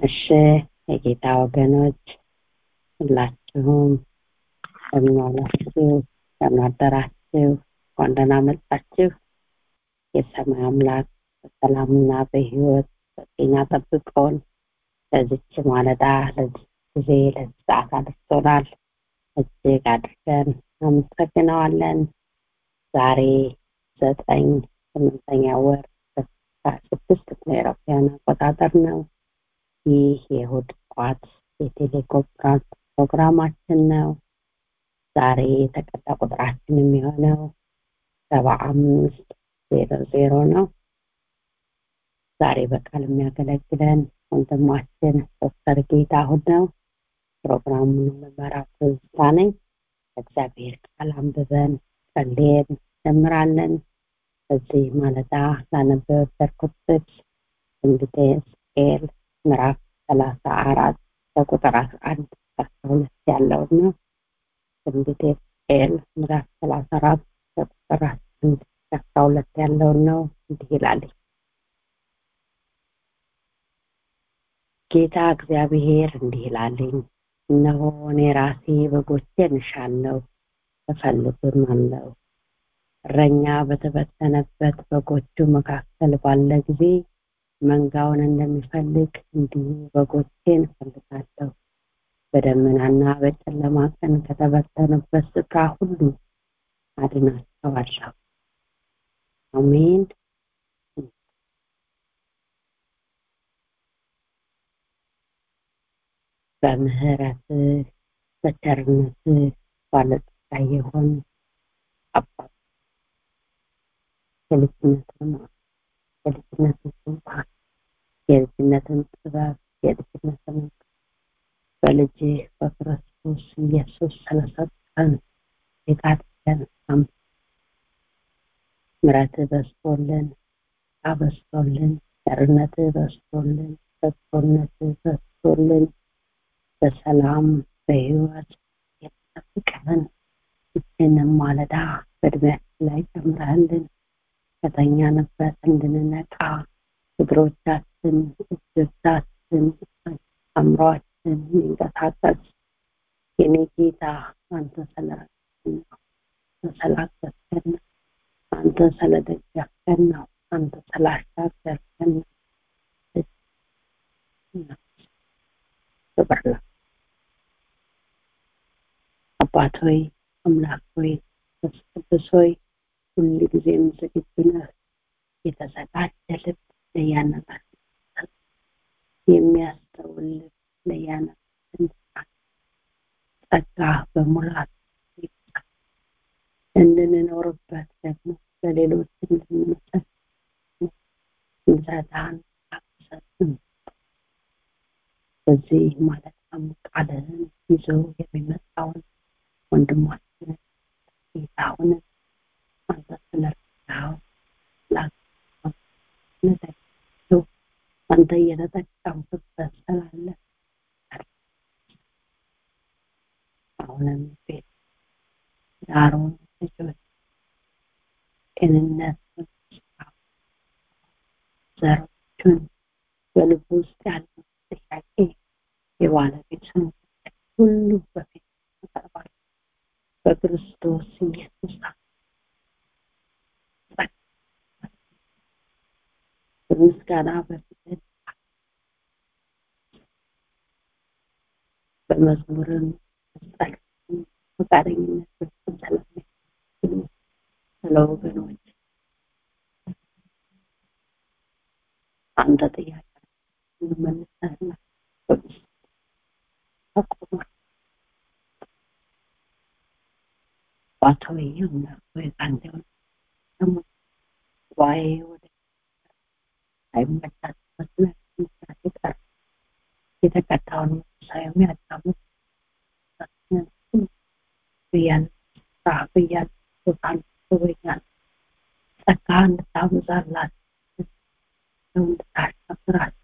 እሺ የጌታ ወገኖች ሁላችሁም እንደምን ዋላችሁ እንደምን አደራችሁ እንኳን ደህና መጣችሁ የሰማይ አምላክ በሰላምና በህይወት በጤና ጠብቆን ለዚች ማለዳ ለዚህ ጊዜ ለዚህ ሰዓት አድርሶናል እጅግ አድርገን አመሰግነዋለን ዛሬ ዘጠኝ ስምንተኛ ወር ስድስት ምዕራባውያን አቆጣጠር ነው ይህ የእሁድ ጠዋት የቴሌኮንፍራንስ ፕሮግራማችን ነው ዛሬ የተቀዳ ቁጥራችን የሚሆነው ሰባ አምስት ዜሮ ዜሮ ነው ዛሬ በቃል የሚያገለግለን ወንድማችን ዶክተር ጌታሁን ነው ፕሮግራሙን የምመራው ትዝታ ነኝ እግዚአብሔር ቃል አንብበን ጸልየን ጀምራለን በዚህ ማለዳ ላነበበበት ጥቅስ ትንቢተ ሕዝቅኤል ምዕራፍ ሰላሳ አራት ከቁጥር አስራ አንድ አስራ ሁለት ያለውን ነው ትንቢተ ሕዝቅኤል ምዕራፍ ሰላሳ አራት ከቁጥር አንድ አስራ ሁለት ያለውን ነው እንዲህ ይላል ጌታ እግዚአብሔር እንዲህ ይላልኝ እነሆ እኔ ራሴ በጎቼን እሻለሁ እፈልግም አለው እረኛ በተበተነበት በጎቹ መካከል ባለ ጊዜ መንጋውን እንደሚፈልግ እንዲሁ በጎቼን እፈልጋለሁ በደመናና በጨለማ ቀን ከተበተኑበት ስፍራ ሁሉ አድናቸዋለሁ አሜን በምህረትህ በቸርነትህ ባለጠጋ የሆን አባት የልጅነትን የልጅነትን ስልጣን የልጅነትን ጥበብ የልጅነትን በልጅ በክርስቶስ ኢየሱስ ስለሰጠን የጋድለን ምረትህ በስቶልን አበስቶልን ቸርነትህ በስቶልን በጎነትህ በስቶልን በሰላም በህይወት የተጠብቀን ይህንን ማለዳ በእድሜያችን ላይ ጨምረህልን ከተኛንበት እንድንነቃ እግሮቻችን እጆቻችን አእምሯችን የሚንቀሳቀስ የኔ ጌታ አንተ ስለረዳን ነው ስላገዝከን ነው አንተ ስለደገፍከን ነው አንተ ስላሻገርከን ነው ክብር አባት ሆይ አምላክ ሆይ ቅዱስ ሆይ ሁሉ ጊዜም ዝግጁ ነህ የተዘጋጀ ልብ ለያነታችን የሚያስተውል ልብ ለያነታችን ጸጋ በሙላት እንድንኖርበት ደግሞ ለሌሎች እንድንመሰል እንሰታን አቅሰን በዚህ ማለትም ቃልህን ይዞ የሚመጣውን ወንድማችንን ጌታውን አንተ ስለረዳው አንተ እየተጠቀምክበት ስላለ አሁንም ቤት ዳሩን ልጆች ጤንነት ዘሮቹን በልቡ ውስጥ ያለው ጥያቄ የባለቤቱን ሁሉ በፊት ያቀርባል በክርስቶስ ኢየሱስ በምስጋና በፊት በመዝሙርም ጸሎትም ፈቃደኝነት ፍጹም ስለሚያስችሉ ስለ ወገኖች አንተ ጥያቄ እንመልሰህና ተቆሟል ባቶይ አምላክ ሆይ ከአንተ የሆነ ደግሞ ጉባኤ ወደ አይመቻት መስለት መስራት ይቀር የተቀዳውን ሳይሆን ያዳሙት ብያን ስራ ብያን ቦታን ብያን ጸጋ እንድታበዛላት እንድታሻግራት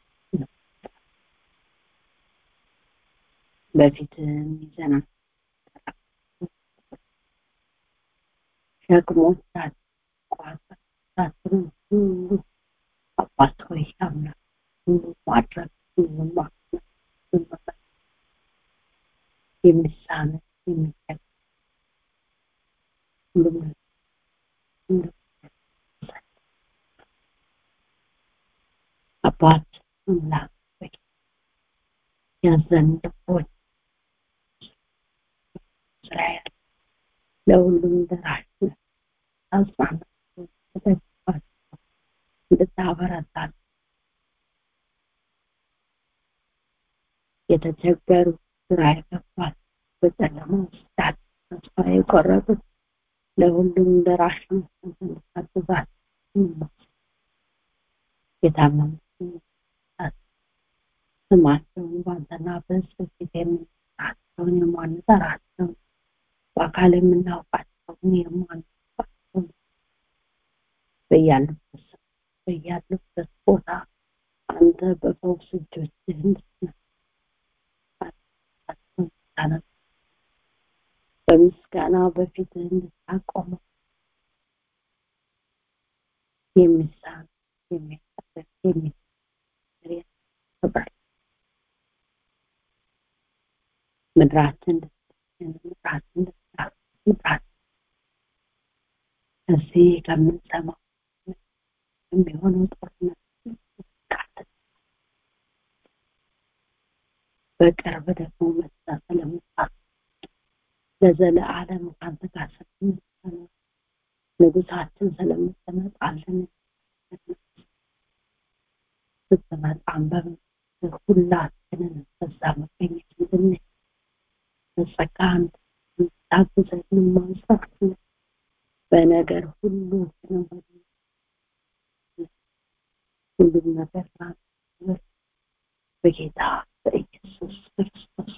በፊትም ይዘናል ሸክሞቻችን ቋሳችንን ሁሉ አባት ሆይ አምላክ ሁሉ ማድረግ ሁሉ ማክበር የሚሳነ የሚጠቅ ሁሉም ሁሉም አባት አምላክ ሆይ ያዘን ልቦች እስራኤል ለሁሉም ደራሽ ነህ። አጽናናቸው፣ ተደግፋቸው፣ እንድታበረታል የተቸገሩ ግራ የገባት በጨለማ ውስጥ ያሉ ተስፋ የቆረጡት ለሁሉም ደራሽ ነህ። አንተ እንድታግዛቸው የታመሙትን ስማቸውን በአንተና በሕዝብ ፊት የምንጠራቸውን የማንጠራቸውን በአካል የምናውቃቸውን የማናውቃቸውን በያሉበት ስፍራ በያሉበት ቦታ አንተ በፈውስ እጆችህ እንድትነሳ በምስጋና በፊትህ እንድታቆመው የሚሳን የሚያጠበቅ የሚሰር ያከብራል ምድራችን ምድራችን ምድራችን እዚህ ከምንሰማው የሚሆነው ጦርነት በቅርብ ደግሞ መጣ ስለመጣት ለዘለዓለም ከአንተ ጋር ስለምትኖር ንጉሳችን ስለምትመጣልን ስትመጣም በምስል ሁላችንን በዛ መገኘት እንድንችል በጸጋ እንድታግዘን ማንሳት በነገር ሁሉ ክንወድ ሁሉም ነገር ላንተ በጌታ በኢየሱስ ክርስቶስ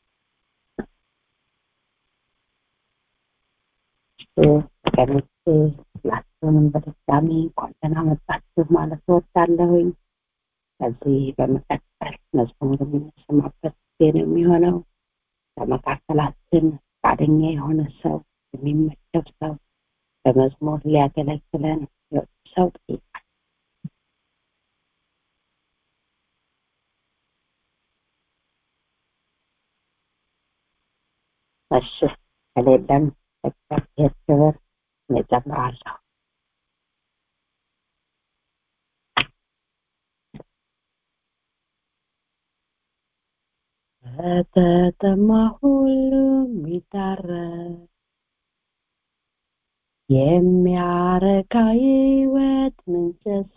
ቀኖች ሁላችሁንም በድጋሚ እንኳን ደህና መጣችሁ ማለት እወዳለሁኝ። ከዚህ በመቀጠል መዝሙር የምንሰማበት ጊዜ ነው የሚሆነው። በመካከላችን ፈቃደኛ የሆነ ሰው የሚመደብ ሰው በመዝሙር ሊያገለግለን ሰው ጠይቃል። እሺ ከሌለም እግዚአብሔር ክብር እኔ እጨምራለሁ። በተጠማ ሁሉም ይታረቅ የሚያረካ ሕይወት ምንጭስ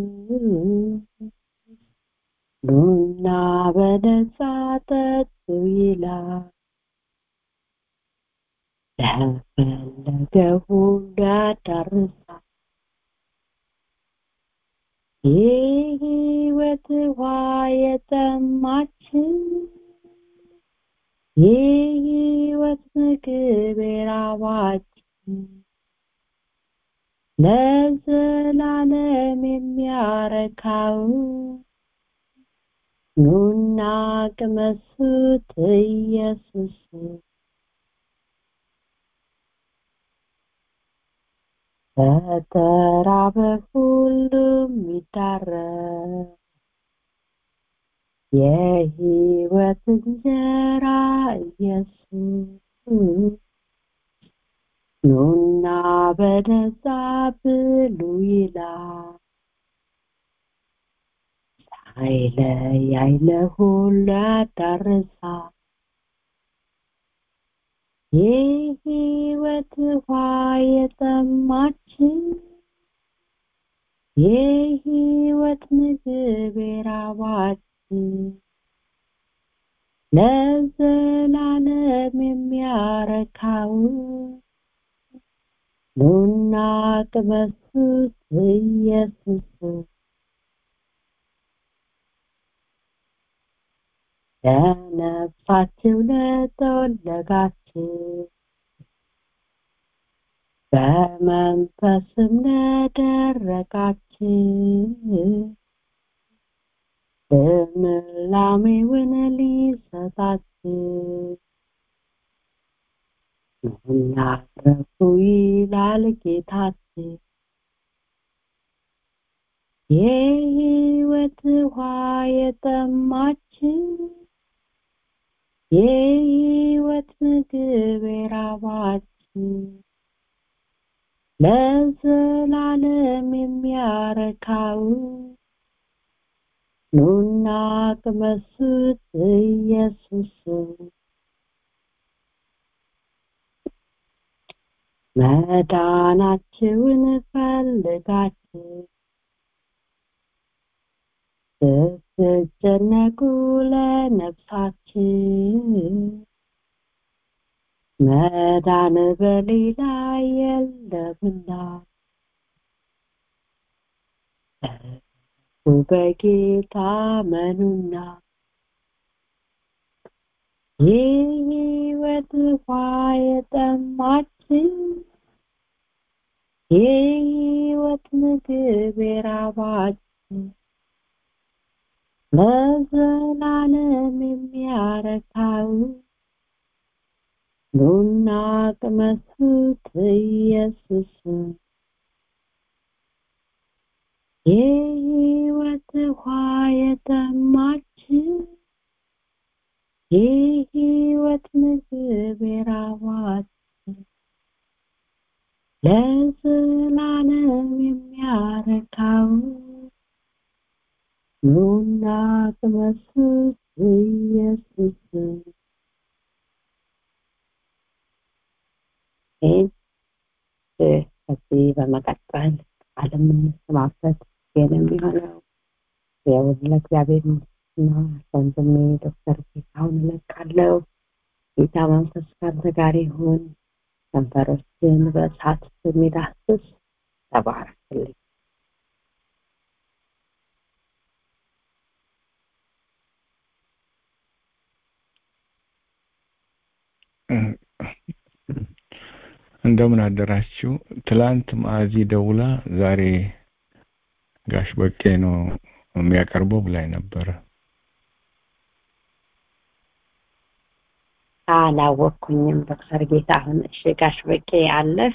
ኑና በነጻ ጠጡ ይላል። ለፈለገ ሁሉ ያዳርሳል። የሕይወት ውሃ የጠማችን የሕይወት ምግብ የራባችን ለዘላለም የሚያረካው ኑና ቅመሱት ኢየሱስ በተራበ ሁሉም ይዳረስ የሕይወት እንጀራ ኢየሱስ ኑና በነጻ ብሉ ይላል። ሳይለያይ ለሁሉ ያዳርሳል። የሕይወት ውሃ የጠማችን የሕይወት ምግብ የራባችን ለዘላለም የሚያረካው ኑና ቅመሱት ኢየሱስ ለነፍሳችሁ ለተወለጋችሁ በመንፈስም ለደረቃችሁ ልምላሜውን ሊሰጣችሁ ኑና ረፉ ይላል ጌታችን። የሕይወት ውሃ የጠማችን የሕይወት ምግብ የራባችሁ ለዘላለም የሚያረካው ኑና ቅመሱት ኢየሱስ መዳናችሁን ፈልጋችሁ ስትጨነቁ ለነፍሳችን መዳን በሌላ የለምና በጌታ መኑና የሕይወት ውሃ የጠማችን የሕይወት ምግብ የራባችን ለዘላለም የሚያረካው ኑና ቅመሱት ኢየሱስ የሕይወት ውሃ የጠማችን የሕይወት ምግብ የራባችን ለዘላለም የሚያረካው ኑና ቅመሱት ኢየሱስ ከዚህ በመቀጠል ቃል የምንሰማበት ግን የሚሆነው የውን ለእግዚአብሔር ምስጋና ወንድሜ ዶክተር ጌታሁን እለቃለሁ። ጌታ መንፈስ ካንተ ጋር ይሁን። ከንፈሮችን በእሳት የሚዳስስ ተባረክልኝ። እንደምን አደራችሁ። ትላንት ማዕዚ ደውላ ዛሬ ጋሽ በቄ ነው የሚያቀርበው ብላኝ ነበረ። አላወቅኩኝም ዶክተር ጌታሁን። እሺ ጋሽ በቄ አለህ?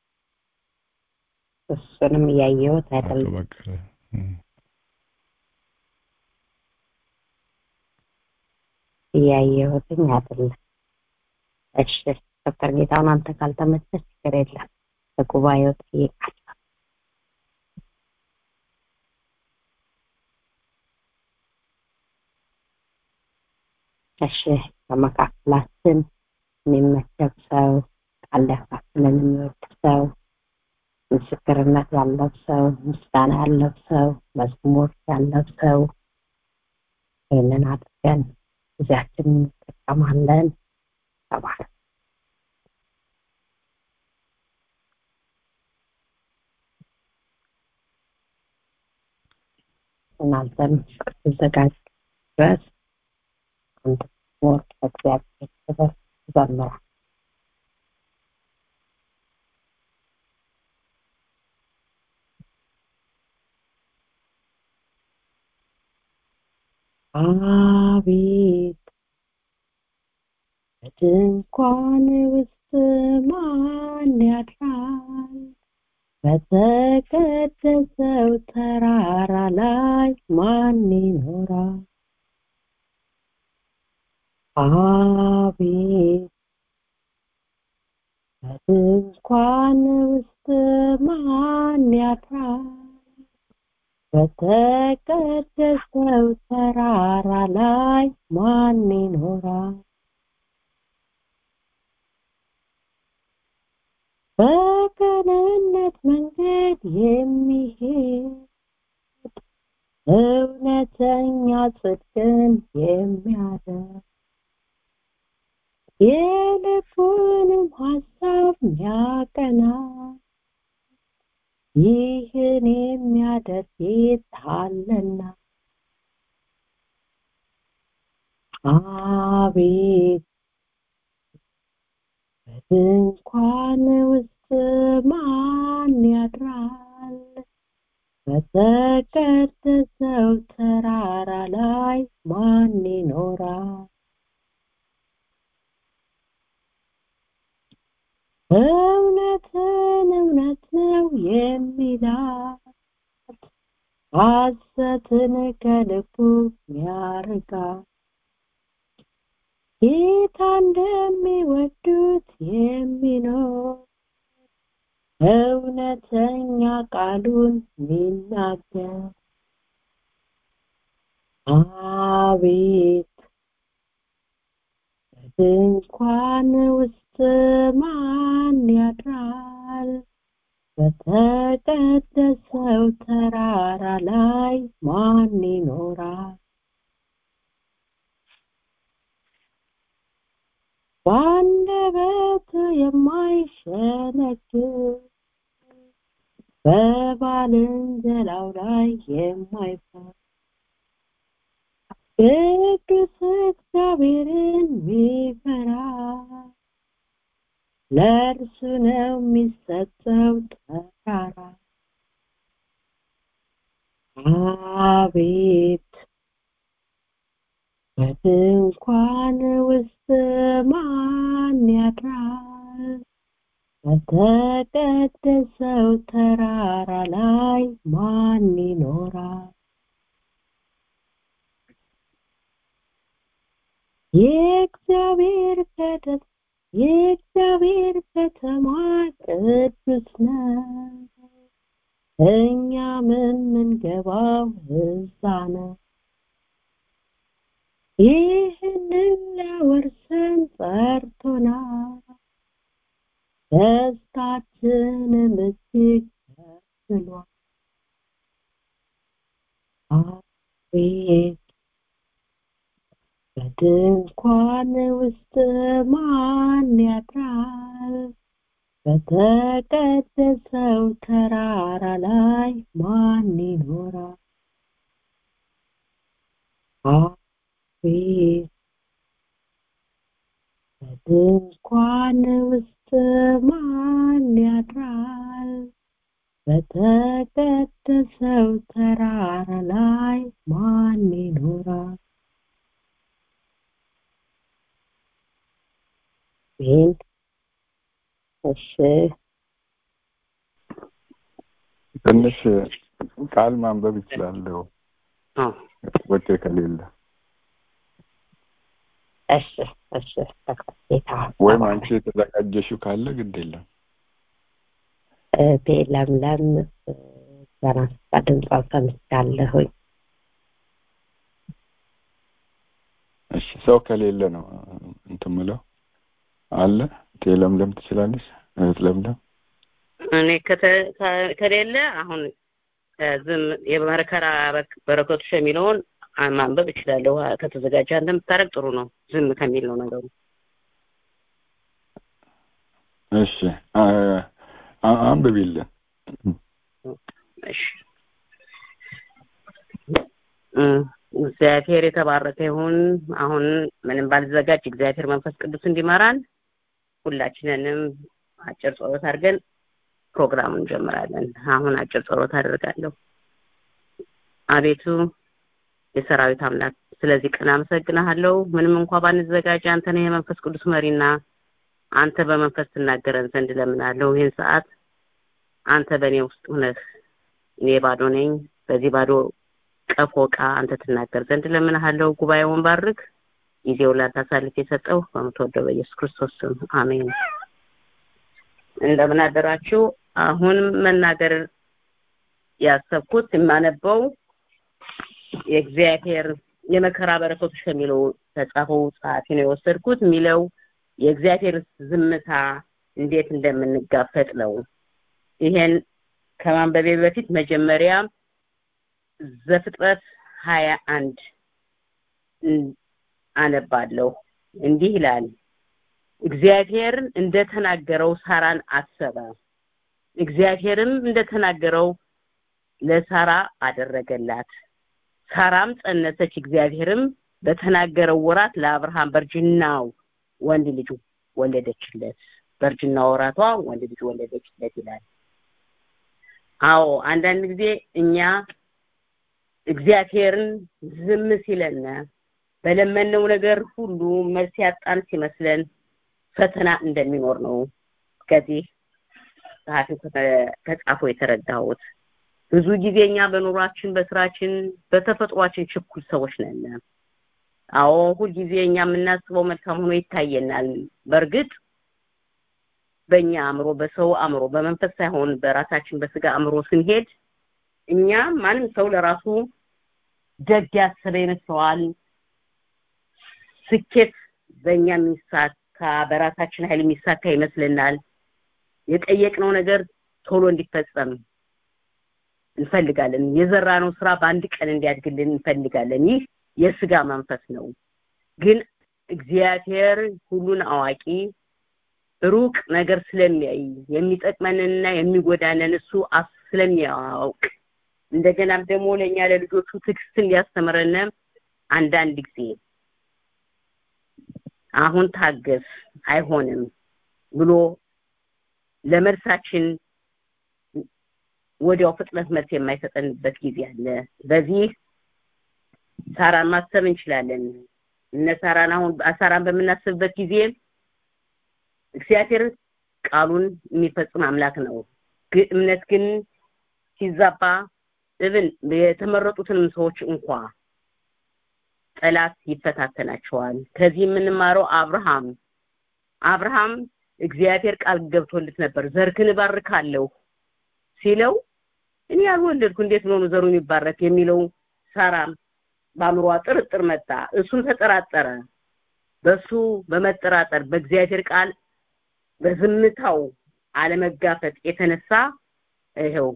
እሱንም እያየሁት አቶ አይደለም። በቀለ እም፣ እያየሁትኝ አይደለም። እሺ ዶክተር ጌታሁን አንተ ካልተመቸህ ችግር የለም። በጉባኤው ጠይቃለሁ። እሺ በመካከላችን የሚመቸብ ሰው ቃል ሊያካፍለን የሚወድ ሰው ምስክርነት ያለው ሰው ምስጋና ያለው ሰው መዝሙር ያለው ሰው ይህንን አድርገን ጊዜያችን እንጠቀማለን። ተባረክ። እናንተም እስክትዘጋጁ ድረስ አንድ መዝሙር ለእግዚአብሔር ክብር ዘምራል። አቤት በድንኳን ውስጥ ማን ያድራል? በተቀደሰው ተራራ ላይ ማን ይኖራል? አቤት በድንኳን ውስጥ ማን ያድራል? በተቀደሰው ተራራ ላይ ማን ይኖራል? በቅንነት መንገድ የሚሄድ እውነተኛ ጽድቅን የሚያደርግ የልቡንም ሀሳብ ሚያቀና ይህን የሚያደርግ ጌታ አለና አቤት በድንኳን ውስጥ ማን ያድራል? በተቀደሰው ተራራ ላይ ማን ይኖራል? እውነትን እውነት ነው የሚላት ሐሰትን ከልቡ ሚያርቃ ጌታ እንደሚወዱት የሚኖር እውነተኛ ቃሉን ሚናገር አቤት በድንኳን ውስጥ ማን ያድራል በተቀደሰው ተራራ ላይ ማን ይኖራል በአንደበት የማይሸነግል በባልንጀራው ላይ የማይፈር ቅዱስ እግዚአብሔርን ሚፈራ ለእርሱ ነው የሚሰጠው ተራራ አቤት በድንኳን ውስጥ ማን ያድራል በተቀደሰው ተራራ ላይ ማን ይኖራል የእግዚአብሔር ከተማ የእግዚአብሔር ከተማ ቅዱስ ነው እኛም የምንገባው እዛ ነው ይህንን ለወርሰን ጠርቶናል ደስታችንም እጅግ ከፍሏል አቤት በድንኳን ውስጥ ማን ያድራል በተቀደሰው ተራራ ላይ ማን ይኖራል አቤት በድንኳን ውስጥ ማን ያድራል በተቀደሰው ተራራ ላይ ማን ይኖራል ይህን እሺ ትንሽ ቃል ማንበብ ይችላለሁ ወጤ ከሌለ እሺ እሺ ጌታ ወይም አንቺ የተዘጋጀሽው ካለ ግድ የለም እህቴ ለምለም ገና ስታ ድምጿን ሰምቻለሁኝ እሺ ሰው ከሌለ ነው እንትን ምለው አለ እቴ ለምለም ትችላለች እህት ለምለም እኔ ከሌለ አሁን ዝም የመከራ በረከቶች የሚለውን ማንበብ እችላለሁ ከተዘጋጀ አንተ የምታደርግ ጥሩ ነው ዝም ከሚል ነው ነገሩ እሺ አንብቢልን እሺ እግዚአብሔር የተባረከ ይሁን አሁን ምንም ባልዘጋጅ እግዚአብሔር መንፈስ ቅዱስ እንዲመራን ሁላችንንም አጭር ጸሎት አድርገን ፕሮግራሙን እንጀምራለን አሁን አጭር ጸሎት አደርጋለሁ አቤቱ የሰራዊት አምላክ ስለዚህ ቀን አመሰግናለሁ ምንም እንኳ ባንዘጋጅ አንተ ነህ የመንፈስ ቅዱስ መሪና አንተ በመንፈስ ትናገረን ዘንድ ለምናለሁ ይህን ሰዓት አንተ በእኔ ውስጥ ሁነህ እኔ ባዶ ነኝ በዚህ ባዶ ቀፎ ዕቃ አንተ ትናገር ዘንድ ለምንሃለው ጉባኤውን ባርክ ጊዜውን ላንተ አሳልፍ የሰጠው በምትወደው በኢየሱስ ክርስቶስ ስም አሜን እንደምን አደራችሁ አሁን መናገር ያሰብኩት የማነበው የእግዚአብሔር የመከራ በረከቶች ከሚለው ተጻፈው ጸሐፊ ነው የወሰድኩት የሚለው የእግዚአብሔር ዝምታ እንዴት እንደምንጋፈጥ ነው ይሄን ከማንበቤ በፊት መጀመሪያ ዘፍጥረት ሀያ አንድ አነባለሁ እንዲህ ይላል እግዚአብሔር እንደተናገረው ሳራን አሰበ እግዚአብሔርም እንደተናገረው ለሳራ አደረገላት ሳራም ጸነሰች እግዚአብሔርም በተናገረው ወራት ለአብርሃም በእርጅናው ወንድ ልጅ ወለደችለት በእርጅና ወራቷ ወንድ ልጅ ወለደችለት ይላል አዎ አንዳንድ ጊዜ እኛ እግዚአብሔርን ዝም ሲለን በለመነው ነገር ሁሉ መልስ ያጣን ሲመስለን ፈተና እንደሚኖር ነው ከዚህ ጸሐፊው ከጻፈው የተረዳሁት ብዙ ጊዜ እኛ በኑሯችን በስራችን በተፈጥሯችን ችኩል ሰዎች ነን አዎ ሁልጊዜ እኛ የምናስበው መልካም ሆኖ ይታየናል በእርግጥ በእኛ አእምሮ በሰው አእምሮ በመንፈስ ሳይሆን በራሳችን በስጋ አእምሮ ስንሄድ እኛ ማንም ሰው ለራሱ ደግ ያሰበ ይመስለዋል ስኬት በእኛ የሚሳካ በራሳችን ኃይል የሚሳካ ይመስልናል የጠየቅነው ነገር ቶሎ እንዲፈጸም እንፈልጋለን የዘራነው ስራ በአንድ ቀን እንዲያድግልን እንፈልጋለን ይህ የስጋ መንፈስ ነው ግን እግዚአብሔር ሁሉን አዋቂ ሩቅ ነገር ስለሚያይ የሚጠቅመንንና የሚጎዳንን እሱ ስለሚያውቅ እንደገናም ደግሞ ለእኛ ለልጆቹ ትዕግስትን ሊያስተምረን አንዳንድ ጊዜ አሁን ታገስ አይሆንም ብሎ ለመልሳችን ወዲያው ፍጥነት መልስ የማይሰጠንበት ጊዜ አለ በዚህ ሳራን ማሰብ እንችላለን እነ ሳራን አሁን ሳራን በምናስብበት ጊዜ እግዚአብሔር ቃሉን የሚፈጽም አምላክ ነው እምነት ግን ሲዛባ እብን የተመረጡትንም ሰዎች እንኳ ጠላት ይፈታተናቸዋል ከዚህ የምንማረው አብርሃም አብርሃም እግዚአብሔር ቃል ገብቶልት ነበር ዘርክን እባርካለሁ ሲለው እኔ ያልወለድኩ እንዴት ነው ዘሩ የሚባረክ የሚለው ሳራም በአእምሯ ጥርጥር መጣ እሱም ተጠራጠረ በሱ በመጠራጠር በእግዚአብሔር ቃል በዝምታው አለመጋፈጥ የተነሳ ይሄው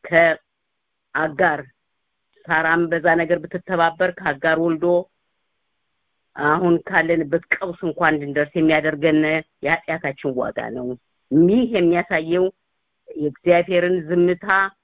ከአጋር ሳራም በዛ ነገር ብትተባበር ከአጋር ወልዶ አሁን ካለንበት ቀውስ እንኳን እንድንደርስ የሚያደርገን የኃጢአታችን ዋጋ ነው ይህ የሚያሳየው የእግዚአብሔርን ዝምታ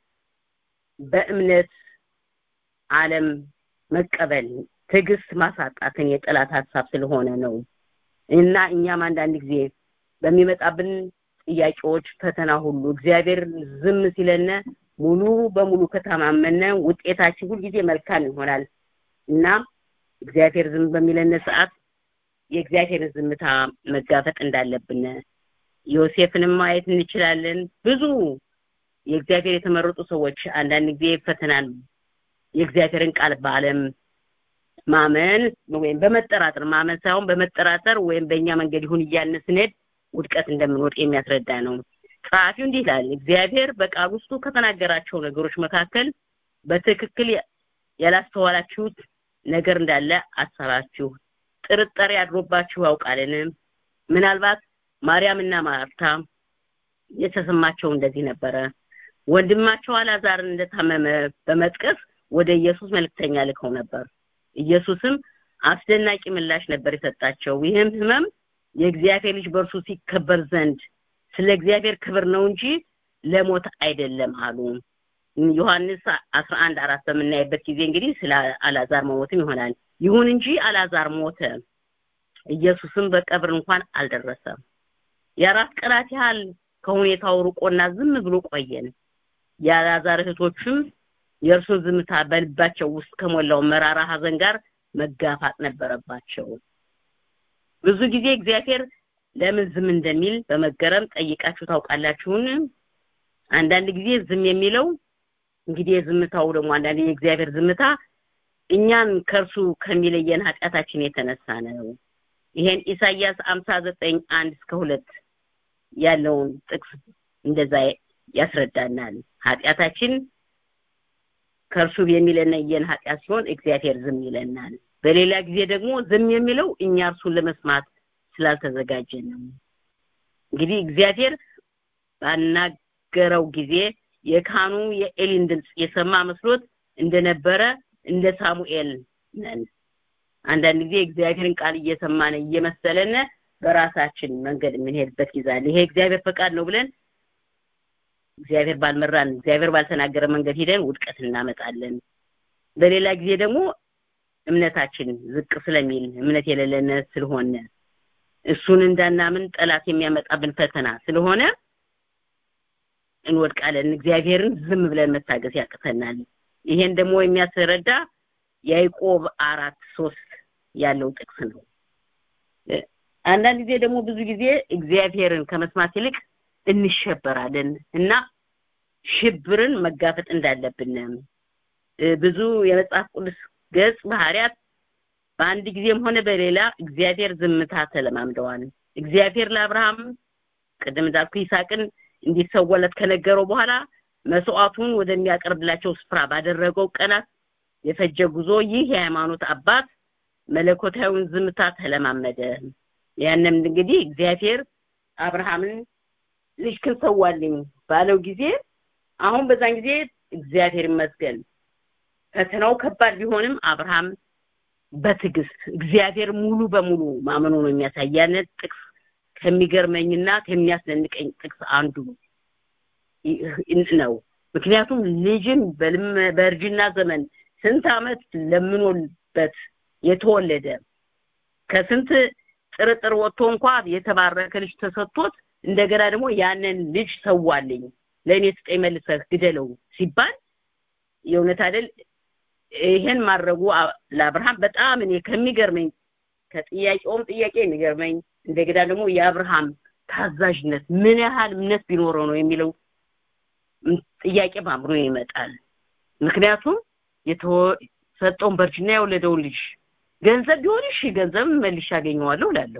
በእምነት ዓለም መቀበል ትዕግስት ማሳጣትን የጠላት ሀሳብ ስለሆነ ነው እና እኛም አንዳንድ ጊዜ በሚመጣብን ጥያቄዎች ፈተና ሁሉ እግዚአብሔር ዝም ሲለነ ሙሉ በሙሉ ከተማመነ ውጤታችን ሁልጊዜ መልካም ይሆናል እና እግዚአብሔር ዝም በሚለን ሰዓት የእግዚአብሔርን ዝምታ መጋፈጥ እንዳለብን ዮሴፍንም ማየት እንችላለን ብዙ የእግዚአብሔር የተመረጡ ሰዎች አንዳንድ ጊዜ ፈተናን የእግዚአብሔርን ቃል በአለም ማመን ወይም በመጠራጠር ማመን ሳይሆን በመጠራጠር ወይም በእኛ መንገድ ይሁን እያልን ስንሄድ ውድቀት እንደምንወድቅ የሚያስረዳ ነው ጸሐፊው እንዲህ ይላል እግዚአብሔር በቃል ውስጡ ከተናገራቸው ነገሮች መካከል በትክክል ያላስተዋላችሁት ነገር እንዳለ አሰባችሁ ጥርጣሬ አድሮባችሁ ያውቃልን ምናልባት ማርያምና ማርታ የተሰማቸው እንደዚህ ነበረ ወንድማቸው አላዛርን እንደታመመ በመጥቀስ ወደ ኢየሱስ መልክተኛ ልከው ነበር ኢየሱስም አስደናቂ ምላሽ ነበር የሰጣቸው ይህም ህመም የእግዚአብሔር ልጅ በእርሱ ሲከበር ዘንድ ስለ እግዚአብሔር ክብር ነው እንጂ ለሞት አይደለም አሉ ዮሐንስ 11 አራት በምናይበት ጊዜ እንግዲህ ስለ አላዛር መሞትም ይሆናል ይሁን እንጂ አላዛር ሞተ ኢየሱስም በቀብር እንኳን አልደረሰም የአራት ቀናት ያህል ከሁኔታው ርቆና ዝም ብሎ ቆየን የአላዛር እህቶችም የእርሱን ዝምታ በልባቸው ውስጥ ከሞላው መራራ ሀዘን ጋር መጋፋጥ ነበረባቸው ብዙ ጊዜ እግዚአብሔር ለምን ዝም እንደሚል በመገረም ጠይቃችሁ ታውቃላችሁን አንዳንድ ጊዜ ዝም የሚለው እንግዲህ የዝምታው ደግሞ አንዳንድ የእግዚአብሔር ዝምታ እኛን ከእርሱ ከሚለየን ኃጢአታችን የተነሳ ነው ይሄን ኢሳይያስ 59 አንድ እስከ ሁለት ያለውን ጥቅስ እንደዛ ያስረዳናል ኃጢአታችን ከእርሱ የሚለየን ኃጢአት ሲሆን እግዚአብሔር ዝም ይለናል በሌላ ጊዜ ደግሞ ዝም የሚለው እኛ እርሱን ለመስማት ስላልተዘጋጀ ነው እንግዲህ እግዚአብሔር ባናገረው ጊዜ የካህኑ የኤሊን ድምፅ የሰማ መስሎት እንደነበረ እንደ ሳሙኤል ነን አንዳንድ ጊዜ እግዚአብሔርን ቃል እየሰማን እየመሰለን በራሳችን መንገድ የምንሄድበት ጊዜ አለ ይሄ እግዚአብሔር ፈቃድ ነው ብለን እግዚአብሔር ባልመራን እግዚአብሔር ባልተናገረ መንገድ ሂደን ውድቀት እናመጣለን በሌላ ጊዜ ደግሞ እምነታችን ዝቅ ስለሚል እምነት የሌለን ስለሆነ እሱን እንዳናምን ጠላት የሚያመጣብን ፈተና ስለሆነ እንወድቃለን እግዚአብሔርን ዝም ብለን መታገስ ያቅተናል ይሄን ደግሞ የሚያስረዳ ያዕቆብ አራት ሶስት ያለው ጥቅስ ነው አንዳንድ ጊዜ ደግሞ ብዙ ጊዜ እግዚአብሔርን ከመስማት ይልቅ እንሸበራለን እና ሽብርን መጋፈጥ እንዳለብን ብዙ የመጽሐፍ ቅዱስ ገጽ ባህሪያት በአንድ ጊዜም ሆነ በሌላ እግዚአብሔር ዝምታ ተለማምደዋል እግዚአብሔር ለአብርሃም ቅድም እንዳልኩ ይስሐቅን እንዲሰወለት ከነገረው በኋላ መስዋዕቱን ወደሚያቀርብላቸው ስፍራ ባደረገው ቀናት የፈጀ ጉዞ ይህ የሃይማኖት አባት መለኮታዊውን ዝምታ ተለማመደ ያንም እንግዲህ እግዚአብሔር አብርሃምን ልጅክን ሰዋልኝ ባለው ጊዜ አሁን በዛን ጊዜ እግዚአብሔር ይመስገን ፈተናው ከባድ ቢሆንም አብርሃም በትዕግስት እግዚአብሔር ሙሉ በሙሉ ማመኑ ነው የሚያሳይ ያንን ጥቅስ ከሚገርመኝና ከሚያስደንቀኝ ጥቅስ አንዱ ነው ምክንያቱም ልጅን በእርጅና ዘመን ስንት አመት ለምኖበት የተወለደ ከስንት ጥርጥር ወጥቶ እንኳ የተባረከ ልጅ ተሰጥቶት እንደገና ደግሞ ያንን ልጅ ሰዋልኝ ለእኔ ስጠኝ መልሰህ ግደለው ሲባል የእውነት አይደል ይሄን ማድረጉ ለአብርሃም በጣም እኔ ከሚገርመኝ ከጥያቄውም ጥያቄ የሚገርመኝ እንደገና ደግሞ የአብርሃም ታዛዥነት ምን ያህል እምነት ቢኖረው ነው የሚለው ጥያቄ በአእምሮ ይመጣል ምክንያቱም የተሰጠውን በእርጅና የወለደውን ልጅ ገንዘብ ቢሆን እሺ ገንዘብ መልሼ አገኘዋለሁ እላለሁ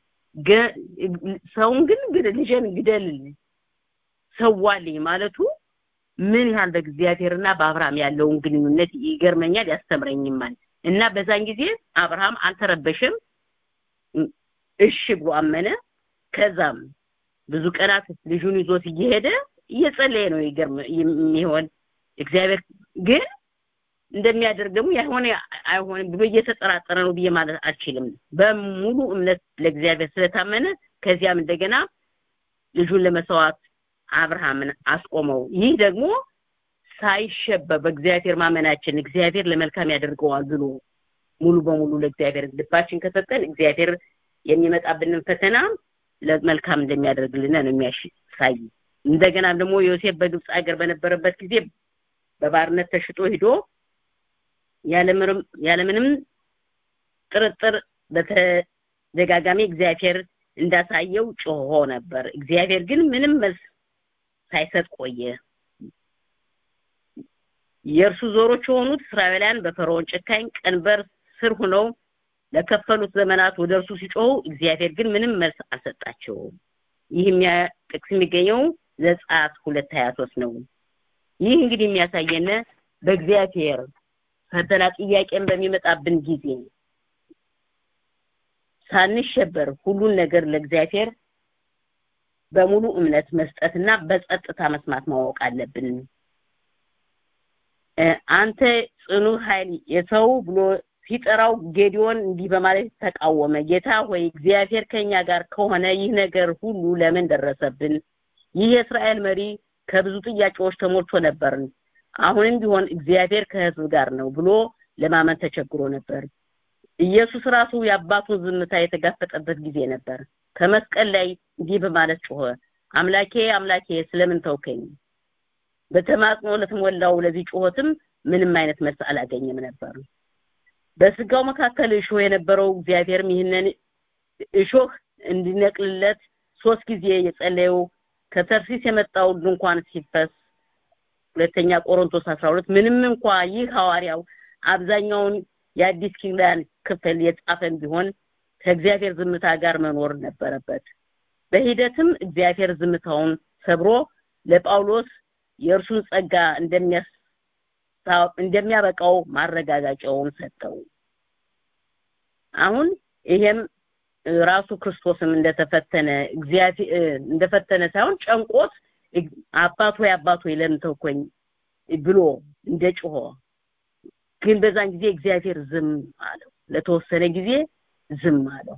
ሰውን ግን ልጅን ግደል ሰዋልኝ ማለቱ ምን ያህል በእግዚአብሔርና በአብርሃም ያለውን ግንኙነት ይገርመኛል ያስተምረኝማል እና በዛን ጊዜ አብርሃም አልተረበሸም እሺ ብሎ አመነ ከዛም ብዙ ቀናት ልጁን ይዞት እየሄደ እየጸለየ ነው የሚሆን እግዚአብሔር ግን እንደሚያደርግ ደግሞ ያሆነ አይሆንም ብሎ እየተጠራጠረ ነው ብዬ ማለት አልችልም በሙሉ እምነት ለእግዚአብሔር ስለታመነ ከዚያም እንደገና ልጁን ለመስዋዕት አብርሃምን አስቆመው ይህ ደግሞ ሳይሸበር በእግዚአብሔር ማመናችን እግዚአብሔር ለመልካም ያደርገዋል ብሎ ሙሉ በሙሉ ለእግዚአብሔር ልባችን ከሰጠን እግዚአብሔር የሚመጣብንን ፈተና ለመልካም እንደሚያደርግልን ነው የሚያሳይ እንደገና ደግሞ ዮሴፍ በግብፅ ሀገር በነበረበት ጊዜ በባርነት ተሽጦ ሂዶ ያለምንም ጥርጥር በተደጋጋሚ እግዚአብሔር እንዳሳየው ጮሆ ነበር እግዚአብሔር ግን ምንም መልስ ሳይሰጥ ቆየ የእርሱ ዞሮች የሆኑት እስራኤላውያን በፈርዖን ጨካኝ ቀንበር ስር ሆነው ለከፈሉት ዘመናት ወደ እርሱ ሲጮሁ እግዚአብሔር ግን ምንም መልስ አልሰጣቸውም ይህ ጥቅስ የሚገኘው ዘጸአት ሁለት ሀያ ሶስት ነው ይህ እንግዲህ የሚያሳየን በእግዚአብሔር ፈተና ጥያቄን በሚመጣብን ጊዜ ሳንሸበር ሁሉን ነገር ለእግዚአብሔር በሙሉ እምነት መስጠትና በጸጥታ መስማት ማወቅ አለብን አንተ ጽኑ ኃይል የሰው ብሎ ሲጠራው ጌዲዮን እንዲህ በማለት ተቃወመ ጌታ ሆይ እግዚአብሔር ከኛ ጋር ከሆነ ይህ ነገር ሁሉ ለምን ደረሰብን ይህ የእስራኤል መሪ ከብዙ ጥያቄዎች ተሞልቶ ነበር አሁንም ቢሆን እግዚአብሔር ከህዝብ ጋር ነው ብሎ ለማመን ተቸግሮ ነበር ኢየሱስ ራሱ የአባቱን ዝምታ የተጋፈጠበት ጊዜ ነበር ከመስቀል ላይ እንዲህ በማለት ጮኸ አምላኬ አምላኬ ስለምን ተውከኝ በተማጽኖ ለተሞላው ለዚህ ጩኸትም ምንም አይነት መልስ አላገኘም ነበር በስጋው መካከል እሾህ የነበረው እግዚአብሔርም ይህንን እሾህ እንዲነቅልለት ሶስት ጊዜ የጸለየው ከተርሲስ የመጣው ድንኳን ሲፈስ ሁለተኛ ቆሮንቶስ 12 ምንም እንኳ ይህ ሐዋርያው አብዛኛውን የአዲስ ኪዳን ክፍል የጻፈን ቢሆን ከእግዚአብሔር ዝምታ ጋር መኖር ነበረበት በሂደትም እግዚአብሔር ዝምታውን ሰብሮ ለጳውሎስ የእርሱን ጸጋ እንደሚያበቃው ማረጋጋጫውን ሰጠው አሁን ይሄም ራሱ ክርስቶስም እንደተፈተነ እግዚአብሔር እንደፈተነ ሳይሆን ጨንቆት አባቶ አባቶ ለምን ተውከኝ ብሎ እንደ ጮሆ ግን በዛን ጊዜ እግዚአብሔር ዝም አለው ለተወሰነ ጊዜ ዝም አለው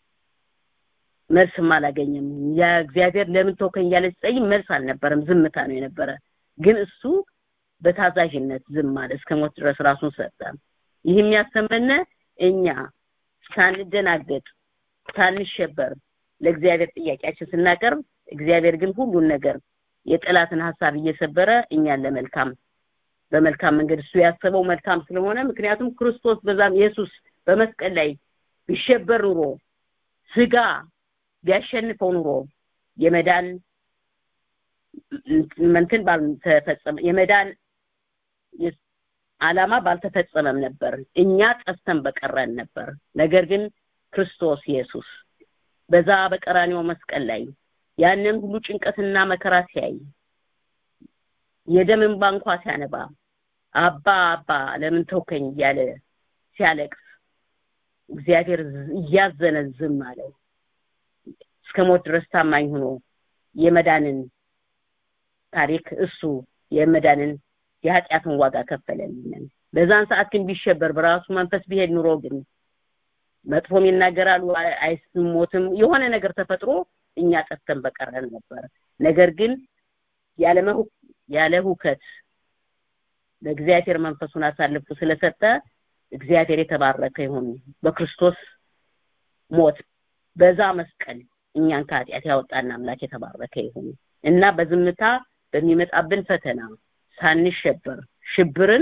መልስም አላገኘም ያ እግዚአብሔር ለምን ተውከኝ ያለ ሲጠይቅ መልስ አልነበረም ዝምታ ነው የነበረ ግን እሱ በታዛዥነት ዝም አለ እስከ ሞት ድረስ ራሱን ሰጠ ይህ የሚያስተምረን እኛ ሳንደናገጥ ሳንሸበር ለእግዚአብሔር ጥያቄያችን ስናቀርብ እግዚአብሔር ግን ሁሉን ነገር የጠላትን ሀሳብ እየሰበረ እኛን ለመልካም በመልካም መንገድ እሱ ያሰበው መልካም ስለሆነ ምክንያቱም ክርስቶስ በዛም ኢየሱስ በመስቀል ላይ ቢሸበር ኑሮ ስጋ ቢያሸንፈው ኑሮ የመዳን መንትን ባልተፈጸመ የመዳን ዓላማ ባልተፈጸመም ነበር እኛ ጠፍተን በቀረን ነበር ነገር ግን ክርስቶስ ኢየሱስ በዛ በቀራኒው መስቀል ላይ ያንን ሁሉ ጭንቀትና መከራ ሲያይ የደም እንባ እንኳ ሲያነባ አባ አባ ለምን ተውከኝ እያለ ሲያለቅስ እግዚአብሔር እያዘነ ዝም አለው እስከ ሞት ድረስ ታማኝ ሆኖ የመዳንን ታሪክ እሱ የመዳንን የኃጢአትን ዋጋ ከፈለልን በዛን ሰዓት ግን ቢሸበር በራሱ መንፈስ ቢሄድ ኑሮ ግን መጥፎም ይናገራሉ አይስሞትም የሆነ ነገር ተፈጥሮ እኛ ጠፍተን በቀረን ነበር ነገር ግን ያለ ያለ ሁከት ለእግዚአብሔር መንፈሱን አሳልፎ ስለሰጠ እግዚአብሔር የተባረከ ይሁን በክርስቶስ ሞት በዛ መስቀል እኛን ከኃጢአት ያወጣና አምላክ የተባረከ ይሁን እና በዝምታ በሚመጣብን ፈተና ሳንሸበር ሽብርን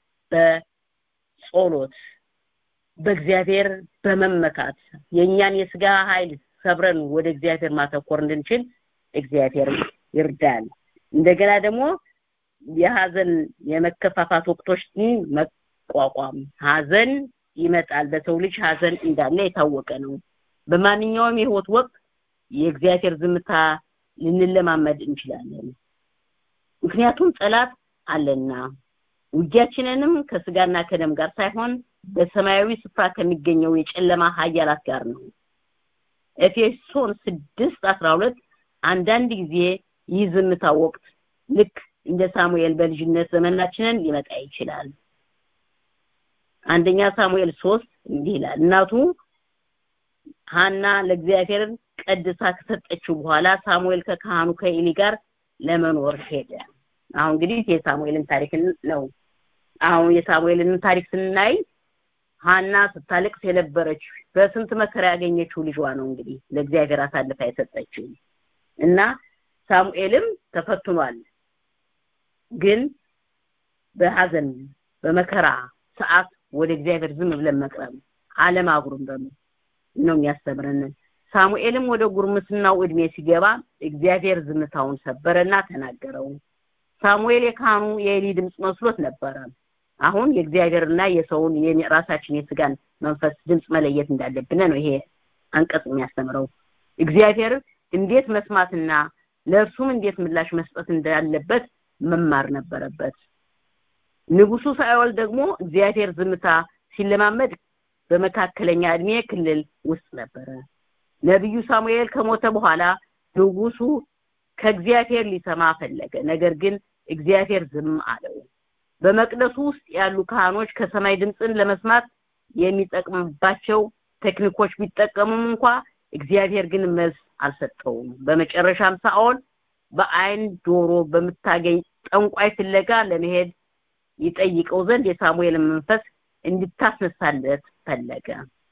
በጸሎት በእግዚአብሔር በመመካት የእኛን የስጋ ኃይል ሰብረን ወደ እግዚአብሔር ማተኮር እንድንችል እግዚአብሔር ይርዳል እንደገና ደግሞ የሀዘን የመከፋፋት ወቅቶችን መቋቋም ሀዘን ይመጣል በሰው ልጅ ሀዘን እንዳለ የታወቀ ነው በማንኛውም የህይወት ወቅት የእግዚአብሔር ዝምታ ልንለማመድ እንችላለን ምክንያቱም ጠላት አለና ውጊያችንንም ከስጋና ከደም ጋር ሳይሆን በሰማያዊ ስፍራ ከሚገኘው የጨለማ ኃያላት ጋር ነው ኤፌሶን 6:12 አንዳንድ ጊዜ ይህ ዝምታ ወቅት ልክ እንደ ሳሙኤል በልጅነት ዘመናችንን ሊመጣ ይችላል አንደኛ ሳሙኤል 3 እንዲህ ይላል እናቱ ሐና ለእግዚአብሔር ቀድሳ ከሰጠችው በኋላ ሳሙኤል ከካህኑ ከኤሊ ጋር ለመኖር ሄደ አሁን እንግዲህ የሳሙኤልን ታሪክ ነው አሁን የሳሙኤልን ታሪክ ስናይ ሐና ስታለቅስ የነበረች በስንት መከራ ያገኘችው ልጇ ነው እንግዲህ ለእግዚአብሔር አሳልፋ የሰጠችው እና ሳሙኤልም ተፈትኗል ግን በሐዘን በመከራ ሰዓት ወደ እግዚአብሔር ዝም ብለን መቅረብ አለማጉረምረም ነው የሚያስተምረን ሳሙኤልም ወደ ጉርምስናው እድሜ ሲገባ እግዚአብሔር ዝምታውን ሰበረና ተናገረው ሳሙኤል የካህኑ የኤሊ ድምጽ መስሎት ነበረ አሁን የእግዚአብሔርና የሰውን የራሳችን የስጋን መንፈስ ድምጽ መለየት እንዳለብን ነው ይሄ አንቀጽ የሚያስተምረው እግዚአብሔር እንዴት መስማትና ለእርሱም እንዴት ምላሽ መስጠት እንዳለበት መማር ነበረበት ንጉሱ ሳኦል ደግሞ እግዚአብሔር ዝምታ ሲለማመድ በመካከለኛ እድሜ ክልል ውስጥ ነበረ ነብዩ ሳሙኤል ከሞተ በኋላ ንጉሱ ከእግዚአብሔር ሊሰማ ፈለገ ነገር ግን እግዚአብሔር ዝም አለው በመቅደሱ ውስጥ ያሉ ካህኖች ከሰማይ ድምፅን ለመስማት የሚጠቅምባቸው ቴክኒኮች ቢጠቀሙም እንኳ እግዚአብሔር ግን መልስ አልሰጠውም በመጨረሻም ሳኦል በአይን ዶሮ በምታገኝ ጠንቋይ ፍለጋ ለመሄድ ይጠይቀው ዘንድ የሳሙኤል መንፈስ እንድታስነሳለት ፈለገ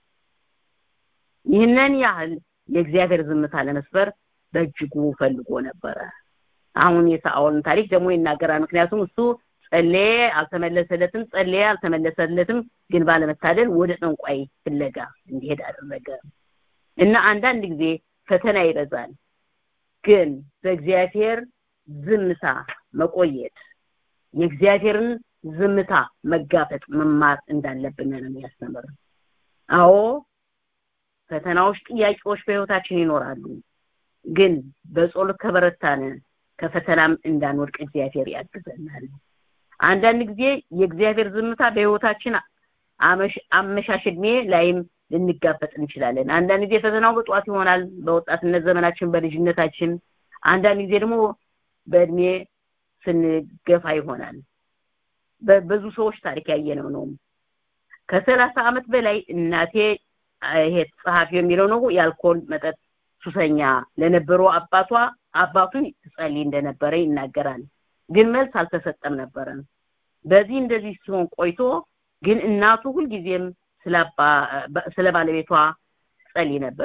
ይህንን ያህል የእግዚአብሔር ዝምታ ለመስበር በእጅጉ ፈልጎ ነበረ አሁን የሳኦልን ታሪክ ደግሞ ይናገራል ምክንያቱም እሱ ጸለየ አልተመለሰለትም ጸለየ አልተመለሰለትም ግን ባለመታደል ወደ ጠንቋይ ፍለጋ እንዲሄድ አደረገ እና አንዳንድ ጊዜ ፈተና ይበዛል ግን በእግዚአብሔር ዝምታ መቆየት የእግዚአብሔርን ዝምታ መጋፈጥ መማር እንዳለብን ነው የሚያስተምር አዎ ፈተናዎች ጥያቄዎች በህይወታችን ይኖራሉ ግን በጸሎት ከበረታን ከፈተናም እንዳንወድቅ እግዚአብሔር ያግዘናል አንዳንድ ጊዜ የእግዚአብሔር ዝምታ በህይወታችን አመሻሽ እድሜ ላይም ልንጋፈጥ እንችላለን አንዳንድ ጊዜ ፈተናው በጧት ይሆናል በወጣትነት ዘመናችን በልጅነታችን አንዳንድ ጊዜ ደግሞ በእድሜ ስንገፋ ይሆናል በብዙ ሰዎች ታሪክ ያየነው ነው ከሰላሳ አመት በላይ እናቴ ይሄ ጸሐፊ የሚለው ነው የአልኮል መጠጥ ሱሰኛ ለነበረው አባቷ አባቱ ትጸልይ እንደነበረ ይናገራል ግን መልስ አልተሰጠም ነበረ በዚህ እንደዚህ ሲሆን ቆይቶ ግን እናቱ ሁልጊዜም ስለ ባለቤቷ ጸልይ ነበር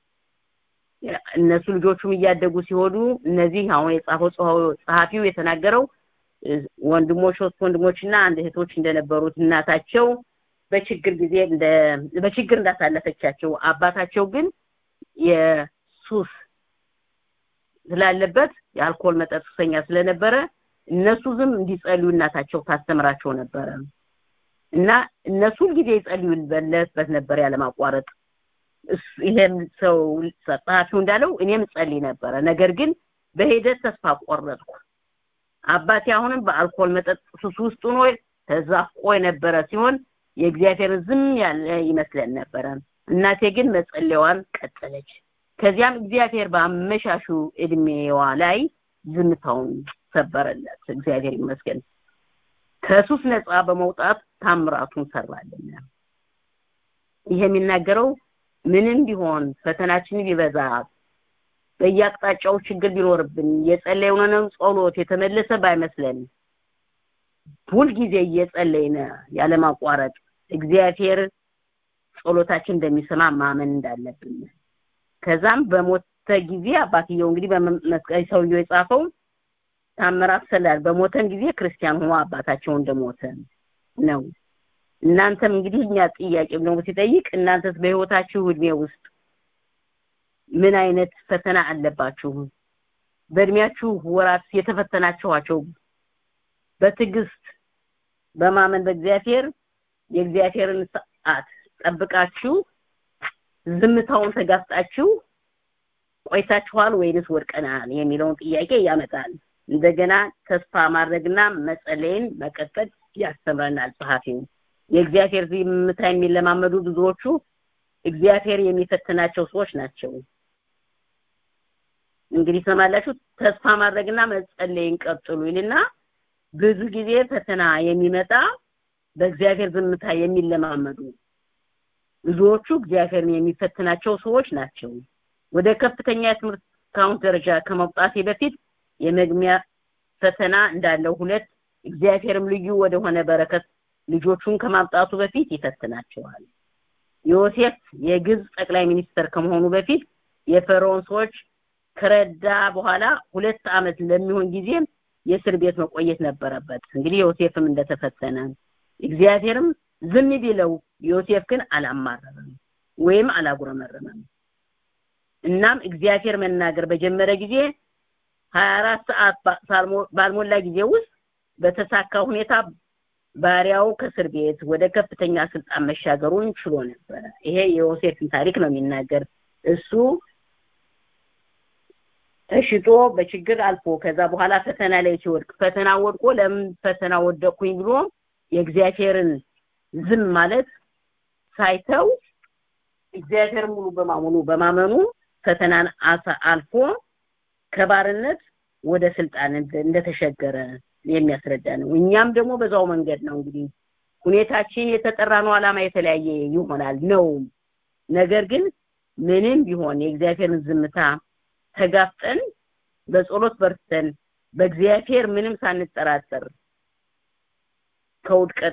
እነሱ ልጆቹም እያደጉ ሲሆኑ እነዚህ አሁን የጻፈው ጸሐፊው የተናገረው ወንድሞች ሶስት ወንድሞችና አንድ እህቶች እንደነበሩት እናታቸው በችግር ጊዜ እንደ በችግር እንዳሳለፈቻቸው አባታቸው ግን የሱስ ስላለበት የአልኮል መጠጥ ሱሰኛ ስለነበረ እነሱ ዝም እንዲጸልዩ እናታቸው ታስተምራቸው ነበረ እና እነሱ ሁልጊዜ ይጸልዩለት ነበር ያለማቋረጥ ይሄም ሰው ጸሐፊው እንዳለው እኔም ጸልይ ነበረ ነገር ግን በሂደት ተስፋ ቆረጥኩ አባቴ አሁንም በአልኮል መጠጥ ሱስ ውስጥ ሆኖ ተዛፍቆ የነበረ ሲሆን የእግዚአብሔር ዝም ያለ ይመስለን ነበረ እናቴ ግን መጸለያዋን ቀጠለች ከዚያም እግዚአብሔር በአመሻሹ እድሜዋ ላይ ዝምታውን ሰበረለት እግዚአብሔር ይመስገን ከሱስ ነፃ በመውጣት ታምራቱን ሰራልን ይሄ የሚናገረው ምንም ቢሆን ፈተናችን ቢበዛ በየአቅጣጫው ችግር ቢኖርብን የጸለይነው ጸሎት የተመለሰ ባይመስለን ሁልጊዜ እየጸለይነ ያለማቋረጥ እግዚአብሔር ጸሎታችን እንደሚሰማ ማመን እንዳለብን ከዛም በሞተ ጊዜ አባትየው እንግዲህ በመስቀል ሰውየው የጻፈው ታምራት ሰላል በሞተን ጊዜ ክርስቲያን ሆኖ አባታቸው እንደሞተ ነው እናንተም እንግዲህ እኛ ጥያቄ ደግሞ ሲጠይቅ እናንተስ በህይወታችሁ እድሜ ውስጥ ምን አይነት ፈተና አለባችሁ በእድሜያችሁ ወራት የተፈተናችኋቸው በትዕግስት በማመን በእግዚአብሔር የእግዚአብሔርን ሰዓት ጠብቃችሁ ዝምታውን ተጋፍጣችሁ ቆይታችኋል ወይንስ ወድቀናል የሚለውን ጥያቄ ያመጣል እንደገና ተስፋ ማድረግና መጸለይን መቀጠል ያስተምረናል ጸሐፊው የእግዚአብሔር ዝምታ የሚለማመዱ ብዙዎቹ እግዚአብሔር የሚፈትናቸው ሰዎች ናቸው እንግዲህ ሰማላችሁ ተስፋ ማድረግና መጸለይን ቀጥሉ ይልና ብዙ ጊዜ ፈተና የሚመጣ በእግዚአብሔር ዝምታ የሚለማመዱ ብዙዎቹ እግዚአብሔርን የሚፈትናቸው ሰዎች ናቸው ወደ ከፍተኛ የትምህርት ካውንት ደረጃ ከመውጣቴ በፊት የመግሚያ ፈተና እንዳለው ሁለት እግዚአብሔርም ልዩ ወደሆነ በረከት ልጆቹን ከማምጣቱ በፊት ይፈትናቸዋል ዮሴፍ የግብፅ ጠቅላይ ሚኒስተር ከመሆኑ በፊት የፈርዖን ሰዎች ከረዳ በኋላ ሁለት አመት ለሚሆን ጊዜ የእስር ቤት መቆየት ነበረበት እንግዲህ ዮሴፍም እንደተፈተነ እግዚአብሔርም ዝም ቢለው ዮሴፍ ግን አላማረረም ወይም አላጉረመረመም እናም እግዚአብሔር መናገር በጀመረ ጊዜ 24 ሰዓት ባልሞላ ጊዜ ውስጥ በተሳካ ሁኔታ ባሪያው ከእስር ቤት ወደ ከፍተኛ ስልጣን መሻገሩን ችሎ ነበረ ይሄ የዮሴፍን ታሪክ ነው የሚናገር እሱ ተሽጦ በችግር አልፎ ከዛ በኋላ ፈተና ላይ ሲወድቅ ፈተና ወድቆ ለምን ፈተና ወደቅኩኝ ብሎ የእግዚአብሔርን ዝም ማለት ሳይተው እግዚአብሔር ሙሉ በማመኑ በማመኑ ፈተናን አልፎ ከባርነት ወደ ስልጣን እንደተሸገረ የሚያስረዳ ነው እኛም ደግሞ በዛው መንገድ ነው እንግዲህ ሁኔታችን የተጠራ ነው አላማ የተለያየ ይሆናል ነው ነገር ግን ምንም ቢሆን የእግዚአብሔርን ዝምታ ተጋፍጠን በጸሎት በርተን በእግዚአብሔር ምንም ሳንጠራጠር ከውድቀት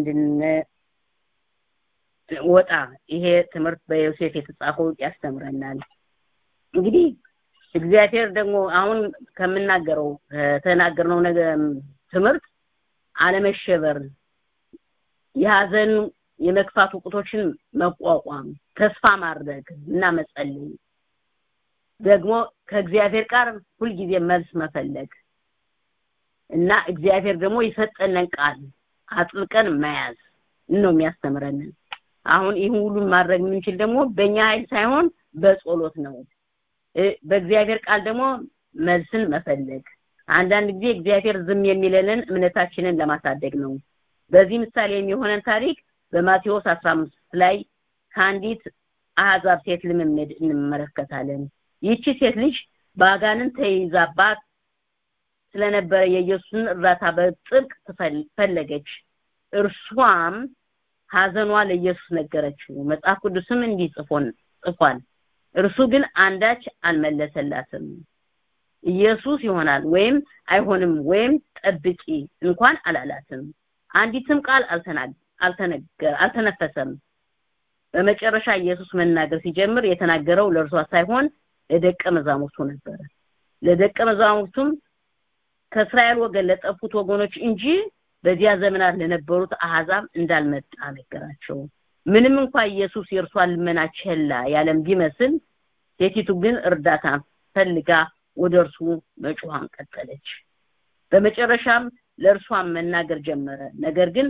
እንድንወጣ ይሄ ትምህርት በዮሴፍ የተጻፈው ያስተምረናል እንግዲህ እግዚአብሔር ደግሞ አሁን ከምናገረው ከተናገርነው ነገር ትምህርት አለመሸበር የሀዘን የመክፋት ውቅቶችን መቋቋም ተስፋ ማድረግ እና መጸለይ ደግሞ ከእግዚአብሔር ጋር ሁልጊዜ መልስ መፈለግ እና እግዚአብሔር ደግሞ የሰጠንን ቃል አጥብቀን መያዝ ነው የሚያስተምረን አሁን ይህን ሁሉ ማድረግ የምንችል ደግሞ በእኛ ኃይል ሳይሆን በጸሎት ነው በእግዚአብሔር ቃል ደግሞ መልስን መፈለግ አንዳንድ ጊዜ እግዚአብሔር ዝም የሚለንን እምነታችንን ለማሳደግ ነው በዚህ ምሳሌ የሚሆነን ታሪክ በማቴዎስ 15 ላይ ከአንዲት አህዛብ ሴት ልምምድ እንመለከታለን ይቺ ሴት ልጅ በአጋንን ተይዛባት ስለነበረ የኢየሱስን እርዳታ በጥብቅ ፈለገች እርሷም ሀዘኗ ለኢየሱስ ነገረችው መጽሐፍ ቅዱስም እንዲህ ጽፎን ጽፏል እርሱ ግን አንዳች አልመለሰላትም ኢየሱስ ይሆናል ወይም አይሆንም ወይም ጠብቂ እንኳን አላላትም አንዲትም ቃል አልተነገር አልተነፈሰም በመጨረሻ ኢየሱስ መናገር ሲጀምር የተናገረው ለእርሷ ሳይሆን ለደቀ መዛሙርቱ ነበረ ለደቀ መዛሙርቱም ከእስራኤል ወገን ለጠፉት ወገኖች እንጂ በዚያ ዘመናት ለነበሩት አህዛብ እንዳልመጣ ነገራቸው ምንም እንኳን ኢየሱስ የእርሷን ልመና ቸላ ያለም ቢመስል ሴቲቱ ግን እርዳታ ፈልጋ ወደ እርሱ መጮሃን ቀጠለች በመጨረሻም ለእርሷም መናገር ጀመረ ነገር ግን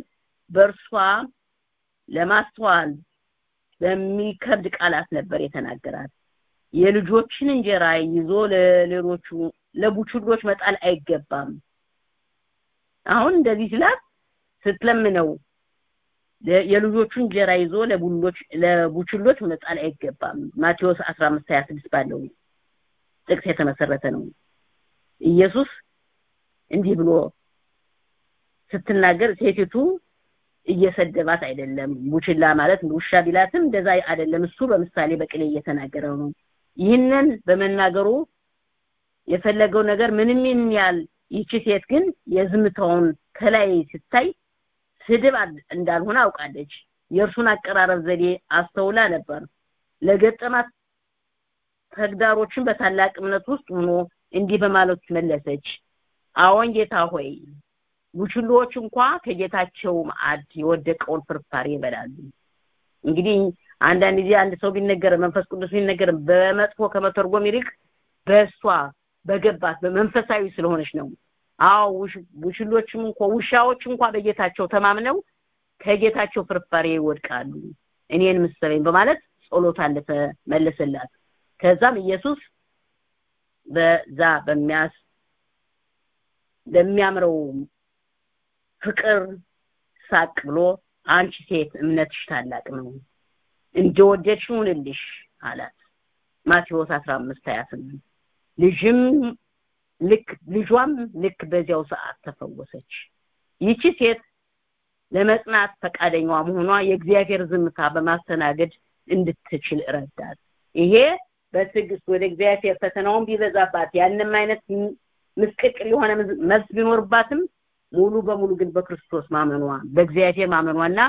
በእርሷ ለማስተዋል በሚከብድ ቃላት ነበር የተናገራት የልጆችን እንጀራ ይዞ ለሌሎቹ ለቡችሎች መጣል አይገባም አሁን እንደዚህ ስላት ስትለምነው የልጆቹን እንጀራ ይዞ ለቡሎች ለቡችሎች መጣል አይገባም ማቴዎስ 15 26 ባለው ጥቅስ የተመሰረተ ነው ኢየሱስ እንዲህ ብሎ ስትናገር ሴቲቱ እየሰደባት አይደለም ቡችላ ማለት ውሻ ቢላትም እንደዛ አይደለም እሱ በምሳሌ በቅኔ እየተናገረው ነው ይህንን በመናገሩ የፈለገው ነገር ምንም ያህል ይቺ ሴት ግን የዝምታውን ከላይ ስታይ ስድብ እንዳልሆነ አውቃለች የእርሱን አቀራረብ ዘዴ አስተውላ ነበር ለገጠማት ተግዳሮችን በታላቅ እምነት ውስጥ ሆኖ እንዲህ በማለት መለሰች አዎን ጌታ ሆይ ቡችሎች እንኳ ከጌታቸው ማዕድ የወደቀውን ፍርፋሪ ይበላሉ እንግዲህ አንዳንድ ጊዜ አንድ ሰው ቢነገር መንፈስ ቅዱስ ቢነገር በመጥፎ ከመተርጎም ይልቅ በእሷ በገባት በመንፈሳዊ ስለሆነች ነው አዎ ቡችሎችም እንኳ ውሻዎች እንኳ በጌታቸው ተማምነው ከጌታቸው ፍርፋሪ ይወድቃሉ እኔን ምሰለኝ በማለት ጸሎታ እንደተመለሰላት ከዛም ኢየሱስ በዛ በሚያስ በሚያምረው ፍቅር ሳቅ ብሎ አንቺ ሴት እምነትሽ ታላቅ ነው እንደወደድሽ ሁንልሽ አላት ማቴዎስ 15 28 ልጅም ልክ ልጇም ልክ በዚያው ሰዓት ተፈወሰች ይቺ ሴት ለመጽናት ፈቃደኛዋ መሆኗ የእግዚአብሔር ዝምታ በማስተናገድ እንድትችል ረዳት ይሄ በትዕግስት ወደ እግዚአብሔር ፈተናውን ቢበዛባት ያንም አይነት ምስቅቅል የሆነ መልስ ቢኖርባትም ሙሉ በሙሉ ግን በክርስቶስ ማመኗ በእግዚአብሔር ማመኗና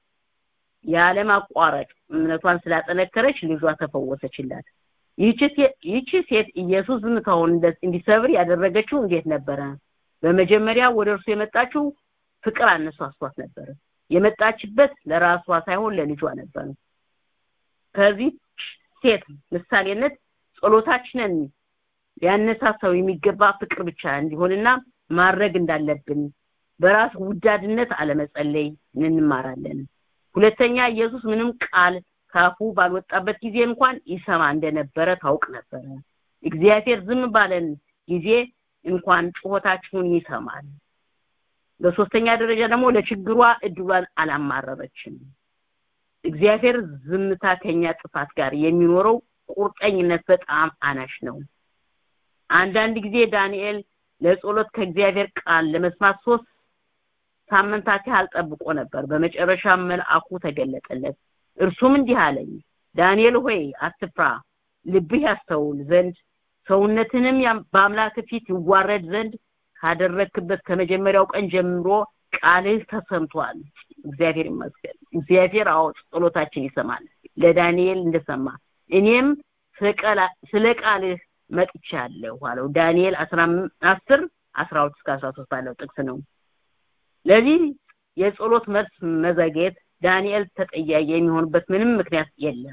ያለማቋረጥ እምነቷን ስላጠነከረች ልጇ ተፈወሰችላት ይቺ ሴት ኢየሱስ ዝምታውን እንዲሰብር ያደረገችው እንዴት ነበረ በመጀመሪያ ወደ እርሱ የመጣችው ፍቅር አነሳስቷት ነበር የመጣችበት ለራሷ ሳይሆን ለልጇ ነበር ከዚህ ሴት ምሳሌነት ጸሎታችንን ሊያነሳሳው የሚገባ ፍቅር ብቻ እንዲሆንና ማድረግ እንዳለብን በራስ ውዳድነት አለመጸለይ እንማራለን ሁለተኛ ኢየሱስ ምንም ቃል ካፉ ባልወጣበት ጊዜ እንኳን ይሰማ እንደነበረ ታውቅ ነበረ እግዚአብሔር ዝም ባለን ጊዜ እንኳን ጩኸታችሁን ይሰማል በሶስተኛ ደረጃ ደግሞ ለችግሯ እድሏን አላማረረችም እግዚአብሔር ዝምታ ከኛ ጥፋት ጋር የሚኖረው ቁርጠኝነት በጣም አናሽ ነው አንዳንድ ጊዜ ዳንኤል ለጸሎት ከእግዚአብሔር ቃል ለመስማት ሶስት ሳምንታት ያህል ጠብቆ ነበር በመጨረሻ መልአኩ ተገለጠለት እርሱም እንዲህ አለኝ ዳንኤል ሆይ አትፍራ ልብህ ያስተውል ዘንድ ሰውነትንም በአምላክ ፊት ይዋረድ ዘንድ ካደረክበት ከመጀመሪያው ቀን ጀምሮ ቃልህ ተሰምቷል እግዚአብሔር ይመስገን እግዚአብሔር አዎ ጸሎታችን ይሰማል ለዳንኤል እንደሰማ እኔም ስለ ቃልህ መጥቻለሁ አለው ዳንኤል 10 12 እስከ 13 ባለው ጥቅስ ነው ለዚህ የጸሎት መልስ መዘግየት ዳንኤል ተጠያቂ የሚሆንበት ምንም ምክንያት የለም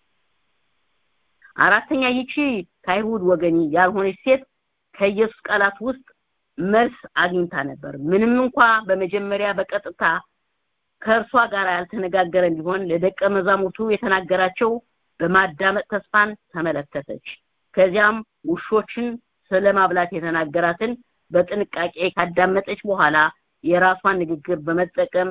አራተኛ ይቺ ከአይሁድ ወገን ያልሆነች ሴት ከኢየሱስ ቃላት ውስጥ መልስ አግኝታ ነበር ምንም እንኳ በመጀመሪያ በቀጥታ ከእርሷ ጋር ያልተነጋገረ እንዲሆን ለደቀ መዛሙርቱ የተናገራቸው በማዳመጥ ተስፋን ተመለከተች ከዚያም ውሾችን ስለማብላት የተናገራትን በጥንቃቄ ካዳመጠች በኋላ የራሷን ንግግር በመጠቀም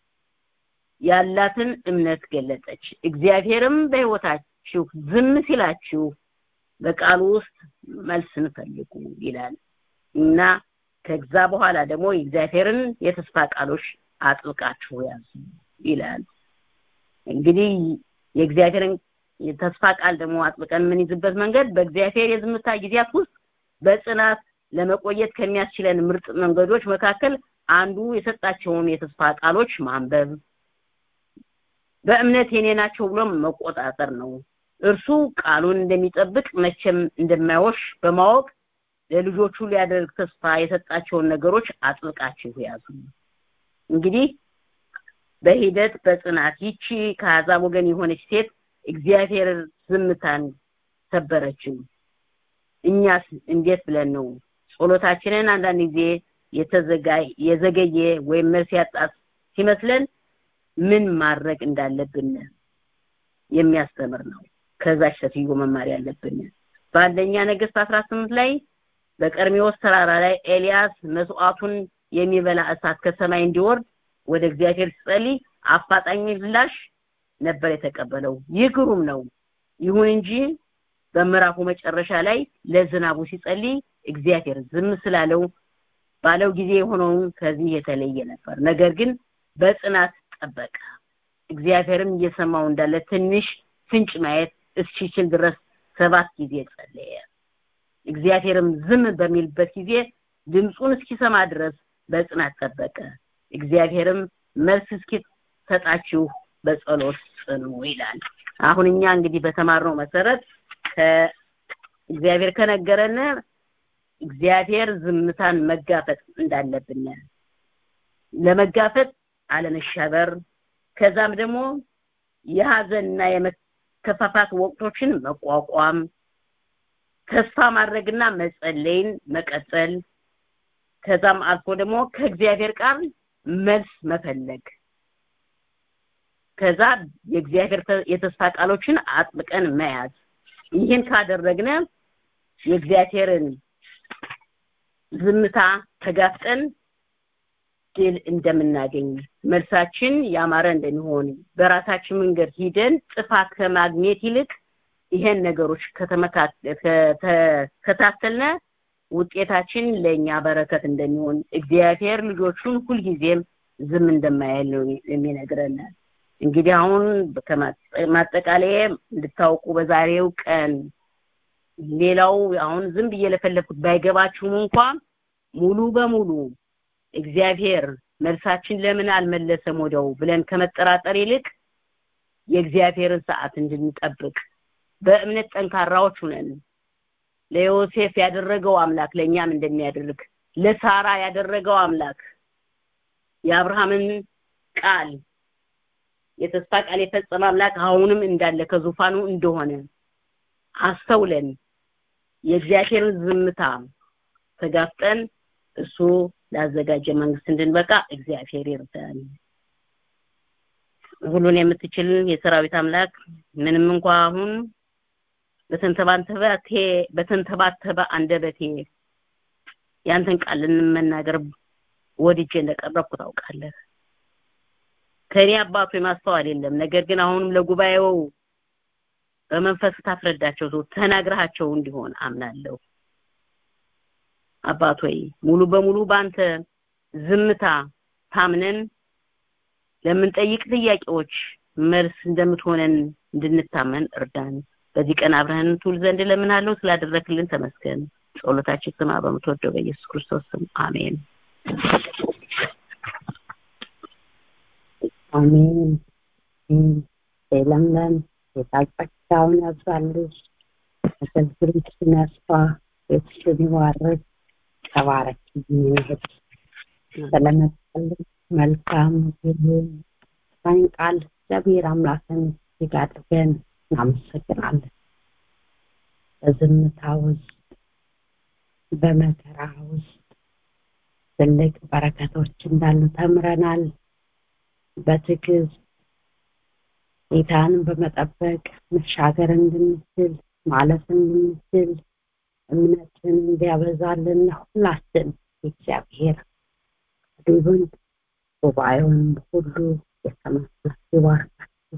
ያላትን እምነት ገለጠች እግዚአብሔርም በህይወታችሁ ዝም ሲላችሁ በቃሉ ውስጥ መልስን ፈልጉ ይላል እና ከዛ በኋላ ደግሞ የእግዚአብሔርን የተስፋ ቃሎች አጥብቃችሁ ያዙ ይላል እንግዲህ የእግዚአብሔርን የተስፋ ቃል ደግሞ አጥብቀን የምንይዝበት መንገድ በእግዚአብሔር የዝምታ ጊዜያት ውስጥ በጽናት ለመቆየት ከሚያስችለን ምርጥ መንገዶች መካከል አንዱ የሰጣቸውን የተስፋ ቃሎች ማንበብ በእምነት የኔ ናቸው ብሎ መቆጣጠር ነው እርሱ ቃሉን እንደሚጠብቅ መቼም እንደማይወሽ በማወቅ ለልጆቹ ሊያደርግ ተስፋ የሰጣቸውን ነገሮች አጥብቃችሁ ያዙ እንግዲህ በሂደት በጽናት ይቺ ከአሕዛብ ወገን የሆነች ሴት እግዚአብሔር ዝምታን ሰበረችው እኛስ እንዴት ብለን ነው ጸሎታችንን አንዳንድ ጊዜ የተዘጋይ የዘገየ ወይም መልስ ያጣት ሲመስለን ምን ማድረግ እንዳለብን የሚያስተምር ነው ከዛች ሴትዮ መማር ያለብን በአንደኛ ነገስት 18 ላይ በቀርሜዎስ ተራራ ላይ ኤልያስ መስዋዕቱን የሚበላ እሳት ከሰማይ እንዲወርድ ወደ እግዚአብሔር ሲጸልይ አፋጣኝ ምላሽ ነበር የተቀበለው ይህ ግሩም ነው ይሁን እንጂ በምዕራፉ መጨረሻ ላይ ለዝናቡ ሲጸልይ እግዚአብሔር ዝም ስላለው ባለው ጊዜ የሆነውን ከዚህ የተለየ ነበር ነገር ግን በጽናት ጠበቀ እግዚአብሔርም እየሰማው እንዳለ ትንሽ ፍንጭ ማየት እስኪችል ድረስ ሰባት ጊዜ ጸለየ እግዚአብሔርም ዝም በሚልበት ጊዜ ድምፁን እስኪሰማ ድረስ በጽናት ጠበቀ እግዚአብሔርም መልስ እስኪሰጣችሁ በጸሎት ጽኑ ይላል አሁን እኛ እንግዲህ በተማርነው መሰረት እግዚአብሔር ከነገረን እግዚአብሔር ዝምታን መጋፈጥ እንዳለብን ለመጋፈጥ አለመሸበር ከዛም ደግሞ የሀዘንና የመከፋፋት ወቅቶችን መቋቋም ተስፋ ማድረግና መጸለይን መቀጠል ከዛም አልፎ ደግሞ ከእግዚአብሔር ቃል መልስ መፈለግ ከዛ የእግዚአብሔር የተስፋ ቃሎችን አጥብቀን መያዝ ይህን ካደረግነ የእግዚአብሔርን ዝምታ ተጋፍጠን ድል እንደምናገኝ መልሳችን ያማረ እንደሚሆን በራሳችን መንገድ ሂደን ጥፋት ከማግኘት ይልቅ ይሄን ነገሮች ከተከታተልነ ውጤታችን ለኛ በረከት እንደሚሆን እግዚአብሔር ልጆቹን ሁልጊዜም ዝም እንደማይል ነው የሚነግረን እንግዲህ አሁን ማጠቃለያ እንድታውቁ በዛሬው ቀን ሌላው አሁን ዝም ብዬ ለፈለኩት ባይገባችሁም እንኳን ሙሉ በሙሉ እግዚአብሔር መልሳችን ለምን አልመለሰም ወደው ብለን ከመጠራጠር ይልቅ የእግዚአብሔርን ሰዓት እንድንጠብቅ በእምነት ጠንካራዎች ሁነን ለዮሴፍ ያደረገው አምላክ ለእኛም እንደሚያደርግ ለሳራ ያደረገው አምላክ የአብርሃምን ቃል የተስፋ ቃል የፈጸመ አምላክ አሁንም እንዳለ ከዙፋኑ እንደሆነ አስተውለን የእግዚአብሔርን ዝምታ ተጋፍጠን እሱ ላዘጋጀ መንግስት እንድንበቃ እግዚአብሔር ይርዳን ሁሉን የምትችል የሰራዊት አምላክ ምንም እንኳ አሁን በተንተባተበ በተንተባተበ አንደበቴ ያንተን ቃል ልንመናገር ወድጄ እንደቀረብኩ ታውቃለህ ከኔ አባቱ የማስተዋል የለም ነገር ግን አሁንም ለጉባኤው በመንፈስ ታፍረዳቸው ሰው ተናግረሃቸው እንዲሆን አምናለሁ አባት ሆይ ሙሉ በሙሉ ባንተ ዝምታ ታምነን ለምንጠይቅ ጥያቄዎች መልስ እንደምትሆነን እንድንታመን እርዳን በዚህ ቀን አብረህን ትውል ዘንድ ለምናለው ስላደረክልን ተመስገን ጸሎታችን ስማ በምትወደው በኢየሱስ ክርስቶስ ስም አሜን አሜን ለምለም የታጸጋውን ያብዛልሽ አገልግሎትሽን ያስፋ ቤትሽን ይባርክ ተባረክ ይሁን ስለመጣልን መልካም ይሁን ሳይን ቃል እግዚአብሔር አምላክን እጅግ አድርገን እናመሰግናለን በዝምታ ውስጥ በመከራ ውስጥ ትልቅ በረከቶች እንዳሉ ተምረናል በትዕግስት ጌታን በመጠበቅ መሻገር እንድንችል ማለፍ እንድንችል እምነትን እንዲያበዛልን ሁላችን እግዚአብሔር ይሁን ጉባኤውን ሁሉ የተመሰለ ይባርካችሁ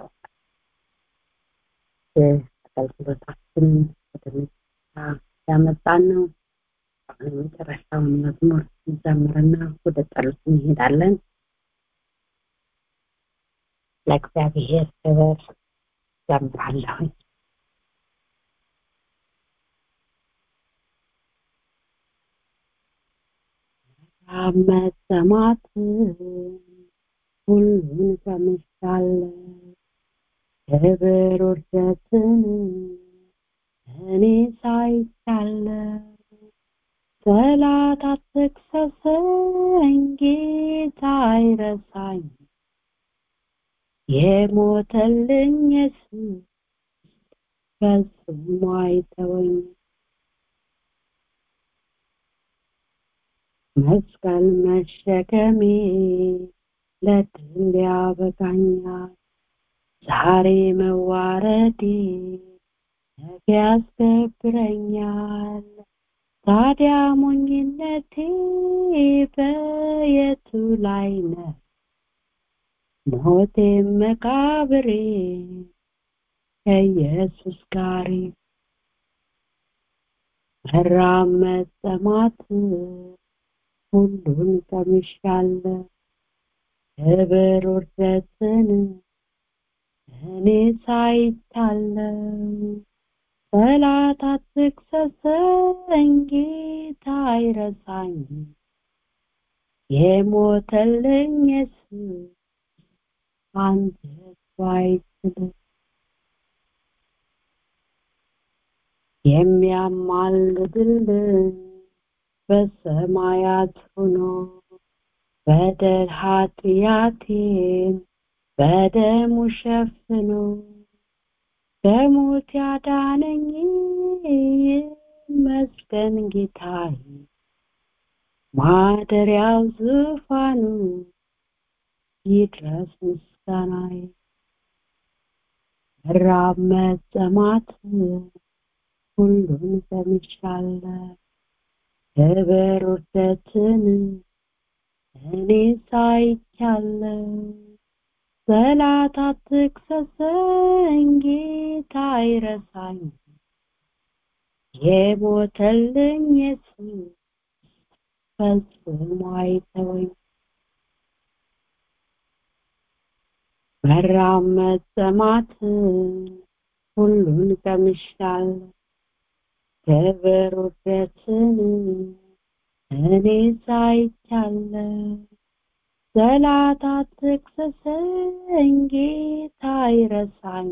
አገልግሎታችንን ወደ መጨረሻ ያመጣን ነው አሁን የመጨረሻውን መዝሙር እንዘምርና ወደ ጸሎት እንሄዳለን ለእግዚአብሔር ክብር ዘምራለሁኝ መሰማት ሁሉን ሰምቻለሁ ክብር ውርደትን እኔ ሳይቻለሁ ጠላት አትክሰሰኝ ጌታ አይረሳኝ የሞተልኝ ኢየሱስ ፈጽሞ አይተወኝ መስቀል መሸከሜ ለድል ያበቃኛል ዛሬ መዋረዴ ነገ ያስከብረኛል ታዲያ ሞኝነቴ በየቱ ላይ ነው ሞቴም መቃብሬ ከኢየሱስ ጋር መራብ መጠማት ሁሉን ቀምሻለሁ ክብር ውርደትን እኔ ሳይታለው ጠላት አትክሰሰኝ ጌታ አይረሳኝ የሞተልኝ ኢየሱስ አንጀቱ አይችልም የሚያማልድልን በሰማያት ሆኖ በደል ኃጢአቴን በደሙ ሸፍኖ በሞት ያዳነኝ ይመስገን ጌታዬ ማደሪያው ዙፋኑ ይድረስ ምስጋናዬ መራብ መጠማት ሁሉን ቀምሻለሁ ክብር ውርደትን እኔ ሳይቻለሁ ጠላት አትክሰሰኝ ጌታ አይረሳኝ የሞተልኝ ኢየሱስ ፈጽሞ አይተወኝ መራብ መጠማትን ሁሉን ቀምሻለሁ ክብር ውርደትን እኔ ሳይቻለሁ ጠላት አትክሰሰኝ ጌታ አይረሳኝ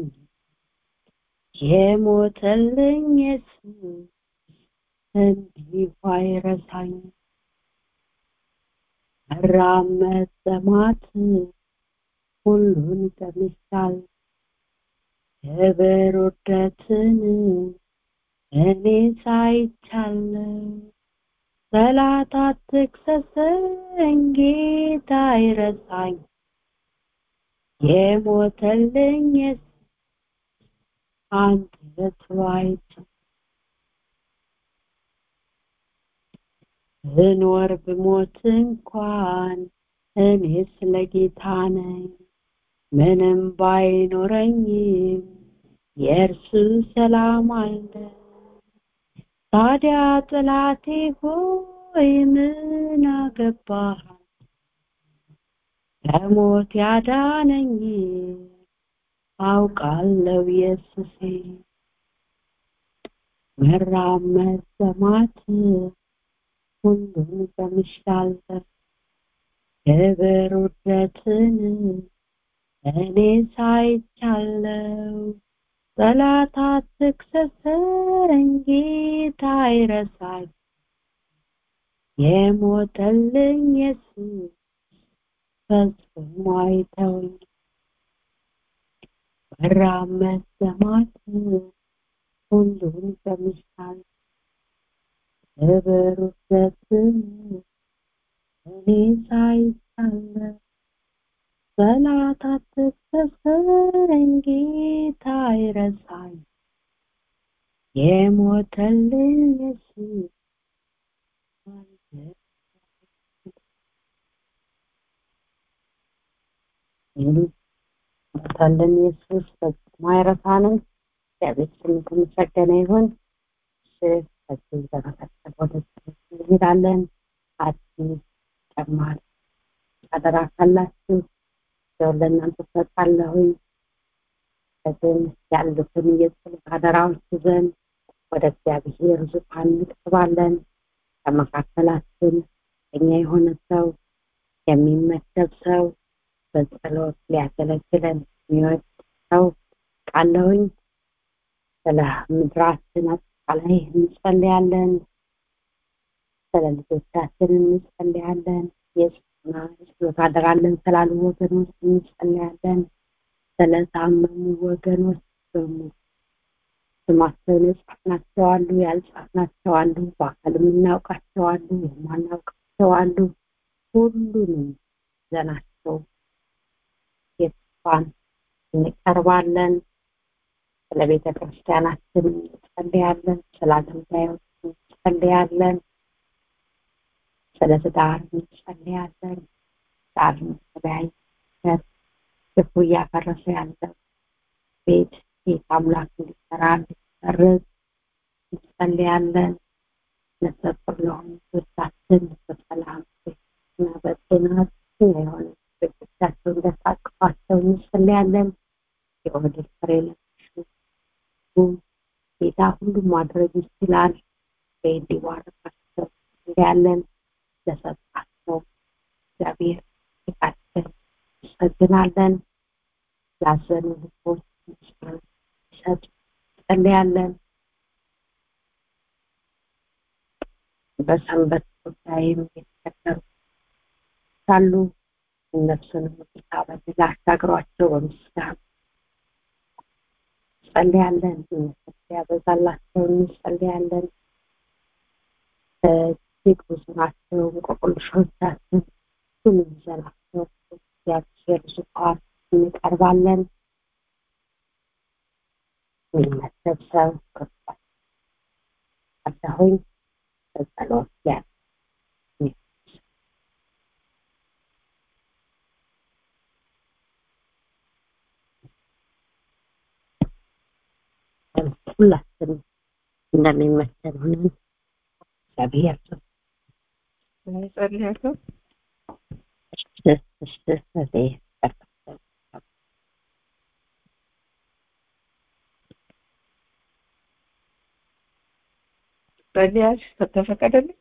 የሞተልኝ ኢየሱስ እንዲሁ አይረሳኝ መራብ መጠማት ሁሉን ቀምሻለሁ ክብር ውርደትን እኔ ሳይቻለሁ ጠላት አትክሰሰኝ ጌታ አይረሳኝ የሞተልኝ ኢየሱስ አንጀቱ አይችልም ብኖር ብሞት እንኳን እኔ ስለ ጌታ ነኝ ምንም ባይኖረኝም የእርሱ ሰላም አለ ታዲያ ጥላቴ ሆይ ምን አገባህ ከሞት ያዳነኝ አውቃለሁ ኢየሱሴ መራብ መሰማት ሁሉን ቀምሻለሁ ክብር ውርደትን እኔ ሳይቻለው ጠላት አትክሰሰኝ ጌታ አይረሳኝ የሞተልኝ ኢየሱስ ፈጽሞ አይተወኝ መራብ መሰማት ሁሉን ቀምሻለሁ ክብር ውርደትን እኔ ሳይቻለው ጠላት አትክሰሰኝ ጌታ አይረሳኝ የሞተልኝ ኢየሱስ ሞተልን ኢየሱስ ፈጽሞ አይረሳንም እግዚአብሔር ስም የተመሰገነ ይሁን ከዚህ በመቀጠል ወደ እንሄዳለን አዲስ ጨማሪ አደራ ካላችሁ ያው ለእናንተ ሰጣለሁኝ ከዚህ ያሉትን የጸሎት አደራዎች ይዘን ወደ እግዚአብሔር ዙፋን እንቀርባለን ከመካከላችን እኛ የሆነ ሰው የሚመደብ ሰው በጸሎት ሊያገለግለን የሚወድ ሰው ቃለሁኝ ስለ ምድራችን አጠቃላይ እንጸልያለን ስለ ልጆቻችን እንጸልያለን የጽና ጸሎት አደራለን ስላሉ ወገኖች እንጸልያለን ስለታመሙ ወገኖች በሙሉ ስማቸውን የጻፍናቸው አሉ ያልጻፍናቸው አሉ በአካል የምናውቃቸው አሉ የማናውቃቸው አሉ ሁሉንም ዘናቸው ዙፋን እንቀርባለን። ስለ ቤተ ክርስቲያናችን እንጸልያለን። ስለ አገልጋዮች እንጸልያለን። ስለ ትዳር እንጸልያለን። ትዳር ተለያይነት ክፉ እያፈረሰ ያለው ቤት ጌታ አምላክ እንዲሰራ እንዲሰርዝ እንጸልያለን። ነፍሰጡር ለሆኑ ልጆቻችን በሰላም እና በጤና የሆነ ቤቶቻቸው እንደታቅፏቸው እንጸልያለን። የወደድ ፍሬ ለሚሹ ጌታ ሁሉም ማድረግ ይችላል። እንዲባረካቸው እንጸልያለን። ለሰጣቸው እግዚአብሔር ጌታችን እንሰግናለን። ላዘኑ ልቦች ሰጥ እንጸልያለን። በሰንበት ጉዳይም የተቸገሩ ካሉ እነሱንም ጌታ በድል አሻግሯቸው በምስጋና እንጸልያለን። ያበዛላቸው እንጸልያለን። እጅግ ብዙ ናቸው እንቆቅልሾቻችን ሁሉም ይዘናቸው እግዚአብሔር ዙፋን እንቀርባለን። የሚመሰብ ሰው ክርስቶስ አዳሆኝ በጸሎት ያ ሁላችንም እንደሚመሰል ሆነን እግዚአብሔር ጸልያለሁ። ጸልያሽ ተፈቀደልኝ።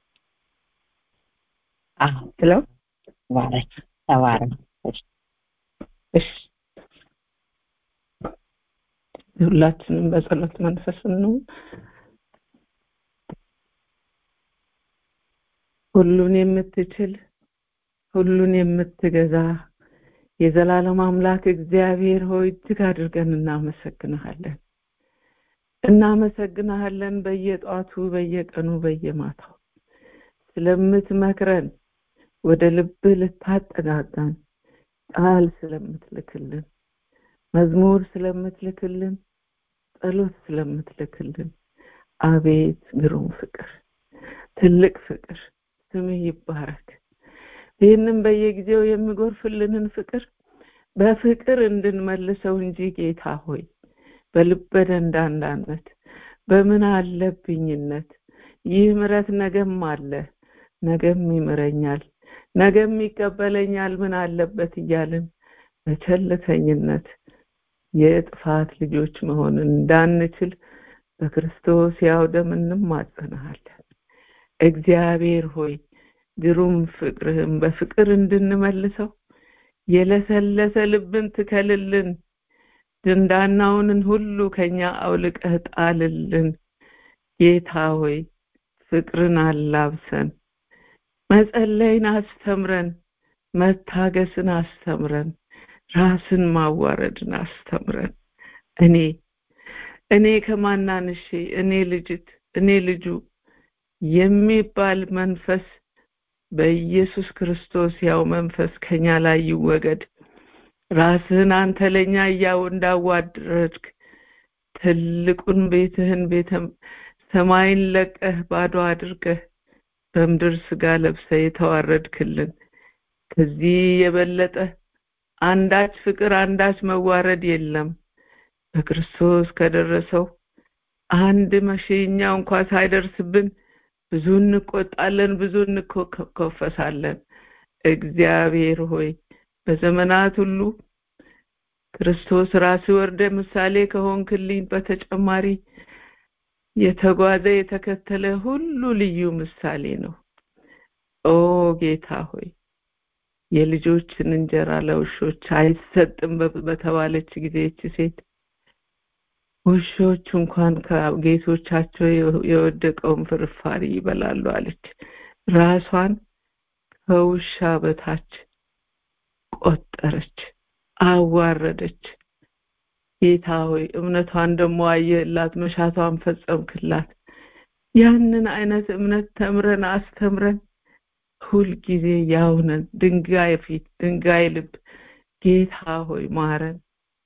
ሄሎ ተባረክ ተባረክ። እሺ ሁላችንም በጸሎት መንፈስ ነው ሁሉን የምትችል ሁሉን የምትገዛ የዘላለም አምላክ እግዚአብሔር ሆይ እጅግ አድርገን እናመሰግንሃለን እናመሰግንሃለን በየጧቱ በየቀኑ በየማታው ስለምትመክረን ወደ ልብህ ልታጠጋጋን ቃል ስለምትልክልን መዝሙር ስለምትልክልን ጸሎት ስለምትልክልን አቤት ግሩም ፍቅር ትልቅ ፍቅር ስምህ ይባረክ ይህንም በየጊዜው የሚጎርፍልንን ፍቅር በፍቅር እንድንመልሰው እንጂ ጌታ ሆይ በልበ ደንዳንዳነት በምን አለብኝነት ይህ ምረት ነገም አለ ነገም ይምረኛል ነገም ይቀበለኛል ምን አለበት እያልን በቸልተኝነት የጥፋት ልጆች መሆን እንዳንችል በክርስቶስ ያው ደም እንማጸናሃለን እግዚአብሔር ሆይ ግሩም ፍቅርህም በፍቅር እንድንመልሰው የለሰለሰ ልብን ትከልልን ድንዳናውንን ሁሉ ከኛ አውልቀህ ጣልልን ጌታ ሆይ ፍቅርን አላብሰን መጸለይን አስተምረን መታገስን አስተምረን ራስን ማዋረድን አስተምረን እኔ እኔ ከማናንሼ እኔ ልጅት እኔ ልጁ የሚባል መንፈስ በኢየሱስ ክርስቶስ ያው መንፈስ ከኛ ላይ ይወገድ ራስህን አንተ ለኛ እያው እንዳዋድረድክ ትልቁን ቤትህን ቤተ ሰማይን ለቀህ ባዶ አድርገህ በምድር ስጋ ለብሰ የተዋረድክልን ከዚህ የበለጠ አንዳች ፍቅር አንዳች መዋረድ የለም በክርስቶስ ከደረሰው አንድ መሸኛ እንኳ ሳይደርስብን ብዙ እንቆጣለን ብዙ እንኮፈሳለን እግዚአብሔር ሆይ በዘመናት ሁሉ ክርስቶስ ራስ ወርደ ምሳሌ ከሆንክልኝ በተጨማሪ የተጓዘ የተከተለ ሁሉ ልዩ ምሳሌ ነው ኦ ጌታ ሆይ የልጆችን እንጀራ ለውሾች አይሰጥም በተባለች ጊዜ እቺ ሴት ውሾች እንኳን ከጌቶቻቸው የወደቀውን ፍርፋሪ ይበላሉ አለች ራሷን ከውሻ በታች ቆጠረች አዋረደች ጌታ ሆይ እምነቷን ደግሞ አየህላት መሻቷን ፈጸምክላት ያንን አይነት እምነት ተምረን አስተምረን ሁልጊዜ ያውነን ድንጋይ ፊት ድንጋይ ልብ ጌታ ሆይ ማረን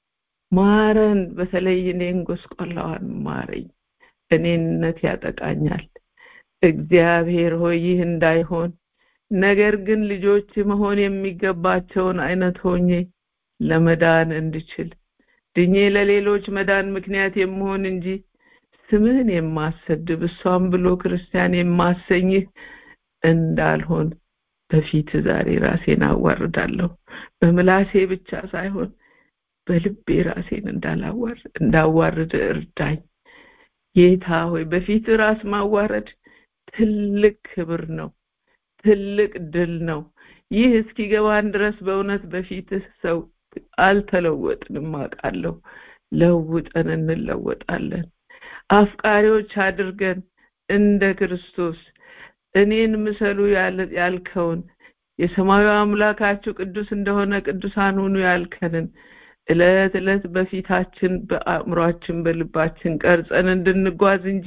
ማረን በተለይ እኔን ጎስቆላዋን ማረኝ እኔነት ያጠቃኛል እግዚአብሔር ሆይ ይህ እንዳይሆን ነገር ግን ልጆች መሆን የሚገባቸውን አይነት ሆኜ ለመዳን እንድችል ድኜ ለሌሎች መዳን ምክንያት የምሆን እንጂ ስምህን የማሰድብ እሷም ብሎ ክርስቲያን የማሰኝህ እንዳልሆን በፊት ዛሬ ራሴን አዋርዳለሁ በምላሴ ብቻ ሳይሆን በልቤ ራሴን እንዳዋርድ እርዳኝ ጌታ ሆይ በፊት ራስ ማዋረድ ትልቅ ክብር ነው ትልቅ ድል ነው ይህ እስኪገባን ድረስ በእውነት በፊትህ ሰው አልተለወጥንም አውቃለሁ ለውጠን እንለወጣለን አፍቃሪዎች አድርገን እንደ ክርስቶስ እኔን ምሰሉ ያልከውን የሰማዩ አምላካችሁ ቅዱስ እንደሆነ ቅዱሳን ሁኑ ያልከንን እለት እለት በፊታችን በአእምሯችን በልባችን ቀርጸን እንድንጓዝ እንጂ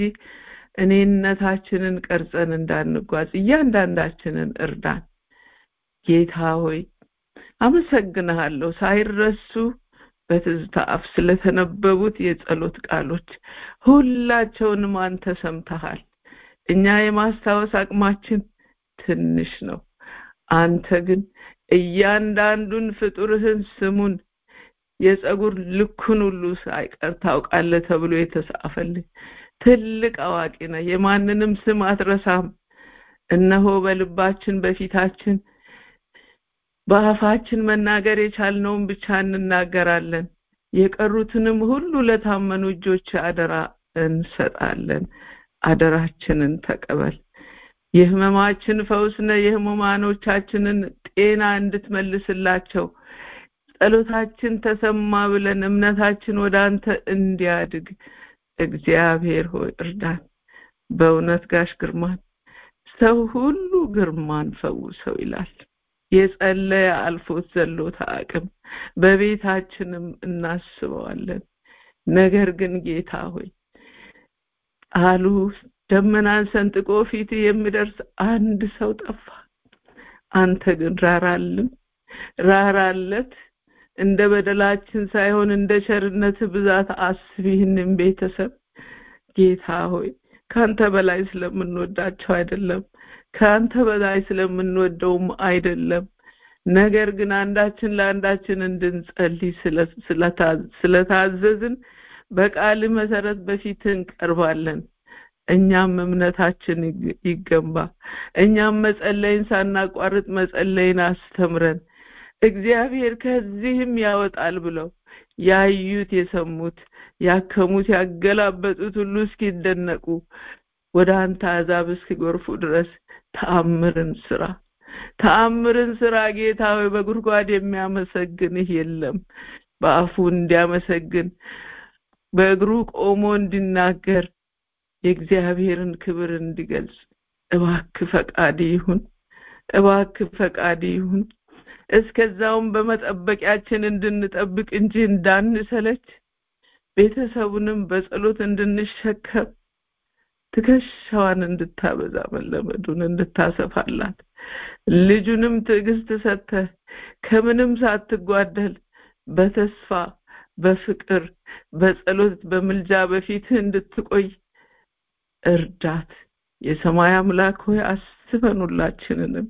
እኔነታችንን ቀርጸን እንዳንጓዝ እያንዳንዳችንን እርዳን ጌታ ሆይ አመሰግንሃለሁ ሳይረሱ በትዝታ አፍ ስለተነበቡት የጸሎት ቃሎች ሁላቸውንም አንተ ሰምተሃል እኛ የማስታወስ አቅማችን ትንሽ ነው አንተ ግን እያንዳንዱን ፍጡርህን ስሙን የጸጉር ልኩን ሁሉ ሳይቀር ታውቃለህ ተብሎ የተጻፈልህ ትልቅ አዋቂ ነህ የማንንም ስም አትረሳም እነሆ በልባችን በፊታችን በአፋችን መናገር የቻልነውን ብቻ እንናገራለን የቀሩትንም ሁሉ ለታመኑ እጆች አደራ እንሰጣለን አደራችንን ተቀበል የህመማችን ፈውስነ የህሙማኖቻችንን ጤና እንድትመልስላቸው ጸሎታችን ተሰማ ብለን እምነታችን ወደ አንተ እንዲያድግ እግዚአብሔር ሆይ እርዳን በእውነት ጋሽ ግርማን ሰው ሁሉ ግርማን ፈውሰው ይላል የጸለየ አልፎት ዘሎት አቅም በቤታችንም እናስበዋለን ነገር ግን ጌታ ሆይ ቃሉ ደመናን ሰንጥቆ ፊት የሚደርስ አንድ ሰው ጠፋ አንተ ግን ራራልን ራራለት እንደ በደላችን ሳይሆን እንደ ቸርነት ብዛት አስብ ይህንን ቤተሰብ ጌታ ሆይ ካንተ በላይ ስለምንወዳቸው አይደለም ከአንተ በላይ ስለምንወደውም አይደለም ነገር ግን አንዳችን ለአንዳችን እንድንጸልይ ስለታዘዝን በቃል መሰረት በፊት እንቀርባለን እኛም እምነታችን ይገንባ እኛም መጸለይን ሳናቋርጥ መጸለይን አስተምረን እግዚአብሔር ከዚህም ያወጣል ብለው ያዩት የሰሙት ያከሙት ያገላበጡት ሁሉ እስኪደነቁ ወደ አንተ አዛብ እስኪጎርፉ ድረስ ተአምርን ስራ ተአምርን ስራ ጌታ ሆይ በጉድጓድ የሚያመሰግንህ የለም በአፉ እንዲያመሰግን በእግሩ ቆሞ እንዲናገር የእግዚአብሔርን ክብር እንዲገልጽ እባክ ፈቃድ ይሁን እባክ ፈቃድ ይሁን እስከዛውም በመጠበቂያችን እንድንጠብቅ እንጂ እንዳንሰለች ቤተሰቡንም በጸሎት እንድንሸከም ትከሻዋን እንድታበዛ መለመዱን እንድታሰፋላት ልጁንም ትዕግስት ሰጥተህ ከምንም ሳትጓደል በተስፋ በፍቅር በጸሎት በምልጃ በፊትህ እንድትቆይ እርዳት የሰማይ አምላክ ሆይ አስበን ሁላችንንም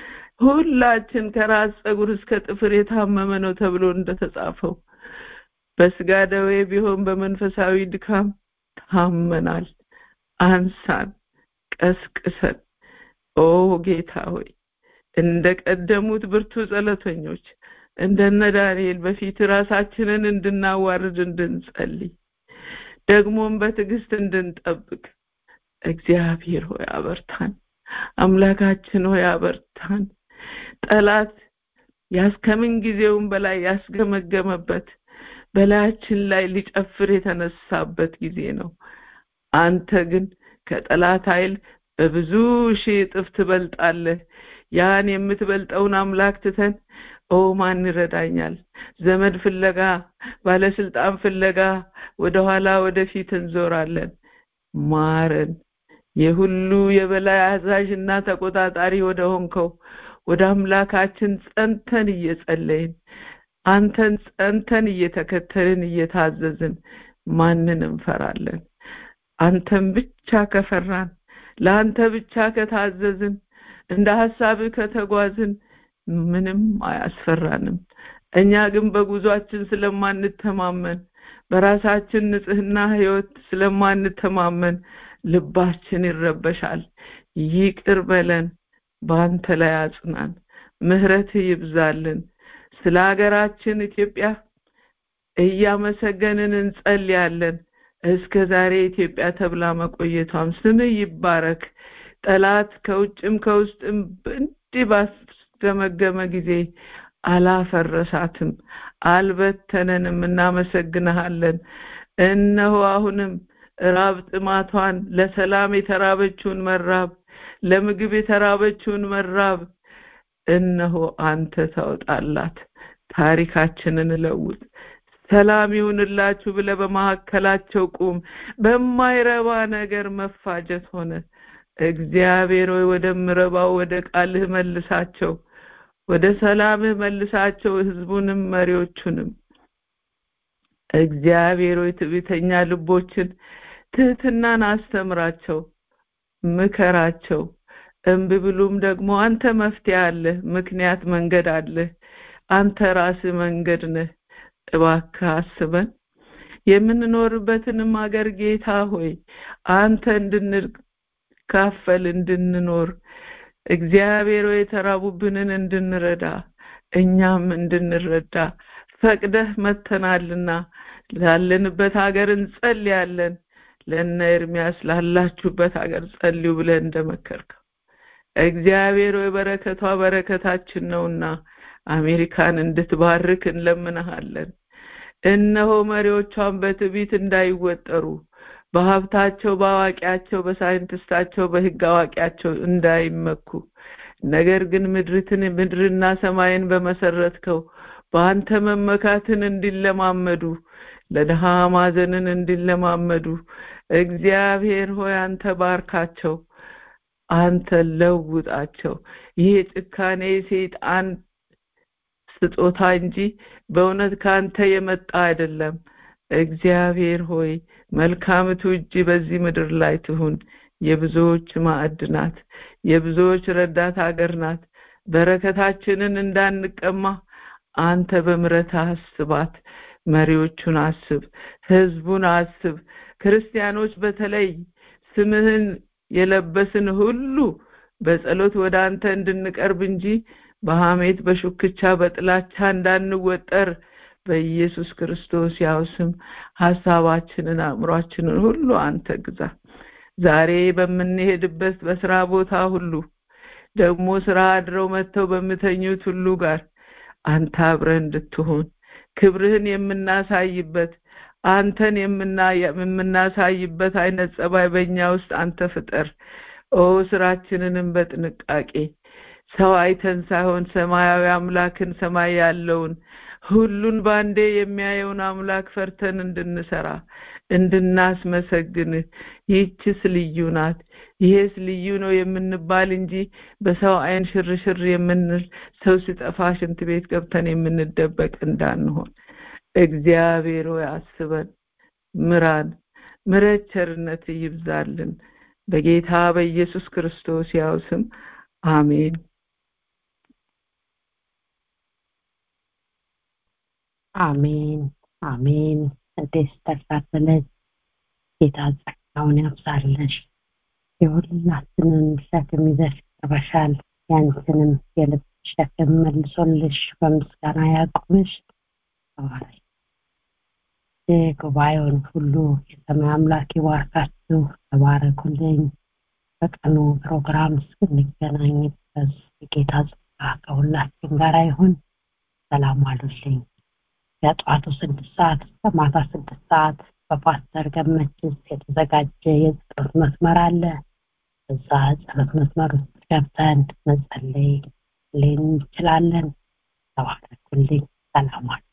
ሁላችን ከራስ ጸጉር እስከ ጥፍር የታመመ ነው ተብሎ እንደተጻፈው በስጋ ደዌ ቢሆን በመንፈሳዊ ድካም ታመናል አንሳን ቀስቅሰን ኦ ጌታ ሆይ እንደ ቀደሙት ብርቱ ጸሎተኞች እንደነ ዳንኤል በፊት ራሳችንን እንድናዋርድ እንድንጸልይ ደግሞም በትዕግስት እንድንጠብቅ እግዚአብሔር ሆይ አበርታን አምላካችን ሆይ አበርታን ጠላት ያስከምን ጊዜውን በላይ ያስገመገመበት በላያችን ላይ ሊጨፍር የተነሳበት ጊዜ ነው አንተ ግን ከጠላት ኃይል በብዙ ሺህ እጥፍ ትበልጣለህ ያን የምትበልጠውን አምላክ ትተን ኦ ማን ይረዳኛል ዘመድ ፍለጋ ባለስልጣን ፍለጋ ወደኋላ ወደፊት እንዞራለን ማረን የሁሉ የበላይ አዛዥ እና ተቆጣጣሪ ወደ ሆንከው ወደ አምላካችን ጸንተን እየጸለይን አንተን ጸንተን እየተከተልን እየታዘዝን ማንን እንፈራለን አንተን ብቻ ከፈራን ለአንተ ብቻ ከታዘዝን እንደ ሐሳብህ ከተጓዝን ምንም አያስፈራንም እኛ ግን በጉዟችን ስለማንተማመን በራሳችን ንጽህና ህይወት ስለማንተማመን ልባችን ይረበሻል ይቅር በለን በአንተ ላይ አጽናን ምህረት ይብዛልን ስለ ሀገራችን ኢትዮጵያ እያመሰገንን እንጸልያለን እስከ ዛሬ ኢትዮጵያ ተብላ መቆየቷም ስም ይባረክ ጠላት ከውጭም ከውስጥም እንዲህ ባስገመገመ ጊዜ አላፈረሳትም አልበተነንም እናመሰግንሃለን እነሆ አሁንም ራብ ጥማቷን ለሰላም የተራበችውን መራብ ለምግብ የተራበችውን መራብ እነሆ አንተ ታወጣላት ታሪካችንን እለውጥ ሰላም ይሁንላችሁ ብለ በመካከላቸው ቁም በማይረባ ነገር መፋጀት ሆነ እግዚአብሔር ሆይ ወደ ምረባው ወደ ቃልህ መልሳቸው ወደ ሰላምህ መልሳቸው ህዝቡንም መሪዎቹንም እግዚአብሔር ሆይ ትዕቢተኛ ልቦችን ትህትናን አስተምራቸው ምከራቸው እምቢ ብሉም ደግሞ አንተ መፍትሄ አለ ምክንያት መንገድ አለ አንተ ራስህ መንገድ ነህ እባክህ አስበን የምንኖርበትንም ሀገር ጌታ ሆይ አንተ እንድንካፈል እንድንኖር እግዚአብሔር ሆይ የተራቡብንን እንድንረዳ እኛም እንድንረዳ ፈቅደህ መተናልና ላለንበት ሀገር እንጸልያለን ለነ ኤርሚያስ ላላችሁበት ሀገር ጸልዩ ብለህ እንደመከርከው እግዚአብሔር ሆይ በረከቷ በረከታችን ነውና አሜሪካን እንድትባርክ እንለምንሃለን እነሆ መሪዎቿን በትዕቢት እንዳይወጠሩ በሀብታቸው በአዋቂያቸው በሳይንቲስታቸው በህግ አዋቂያቸው እንዳይመኩ ነገር ግን ምድርትን ምድርና ሰማይን በመሰረትከው በአንተ መመካትን እንዲለማመዱ ለድሃ ማዘንን እንዲለማመዱ እግዚአብሔር ሆይ አንተ ባርካቸው አንተ ለውጣቸው ይህ ጭካኔ ሰይጣን ስጦታ እንጂ በእውነት ከአንተ የመጣ አይደለም እግዚአብሔር ሆይ መልካምቱ እጅ በዚህ ምድር ላይ ትሁን የብዙዎች ማዕድ ናት የብዙዎች ረዳት ሀገር ናት በረከታችንን እንዳንቀማ አንተ በምረት አስባት መሪዎቹን አስብ ህዝቡን አስብ ክርስቲያኖች በተለይ ስምህን የለበስን ሁሉ በጸሎት ወደ አንተ እንድንቀርብ እንጂ በሐሜት በሹክቻ በጥላቻ እንዳንወጠር በኢየሱስ ክርስቶስ ያው ስም ሐሳባችንን አእምሯችንን ሁሉ አንተ ግዛ ዛሬ በምንሄድበት በስራ ቦታ ሁሉ ደግሞ ስራ አድረው መጥተው በምተኙት ሁሉ ጋር አንተ አብረን እንድትሆን ክብርህን የምናሳይበት አንተን የምናሳይበት አይነት ጸባይ በእኛ ውስጥ አንተ ፍጠር ኦ ስራችንንም በጥንቃቄ ሰው አይተን ሳይሆን ሰማያዊ አምላክን ሰማይ ያለውን ሁሉን ባንዴ የሚያየውን አምላክ ፈርተን እንድንሰራ እንድናስመሰግንህ ይህችስ ልዩ ናት ይሄስ ልዩ ነው የምንባል እንጂ በሰው አይን ሽርሽር የምንል ሰው ሲጠፋ ሽንት ቤት ገብተን የምንደበቅ እንዳንሆን እግዚአብሔር ሆይ አስበን ምራን ምረት ቸርነት ይብዛልን በጌታ በኢየሱስ ክርስቶስ ያው ስም አሜን አሜን አሜን እንዴት ተካፈለች ጌታ ጸጋውን ያብዛልሽ የሁላችንን ሸክም ይዘሽ ቀርበሻል ያንቺንም የልብ ሸክም መልሶልሽ በምስጋና ያቁምሽ ተባረክ ጉባኤውን ሁሉ የሰማይ አምላክ ይባርካችሁ ተባረኩልኝ በቀኑ ፕሮግራም እስክንገናኝ ድረስ የጌታ ጸጋ ከሁላችን ጋር ይሁን ሰላም አሉልኝ ከጠዋቱ ስድስት ሰዓት እስከ ማታ ስድስት ሰዓት በፓስተር ገመችስ የተዘጋጀ የጸሎት መስመር አለ እዛ ጸሎት መስመር ውስጥ ገብተን መጸለይ እንችላለን ተባረኩልኝ ሰላም አሉ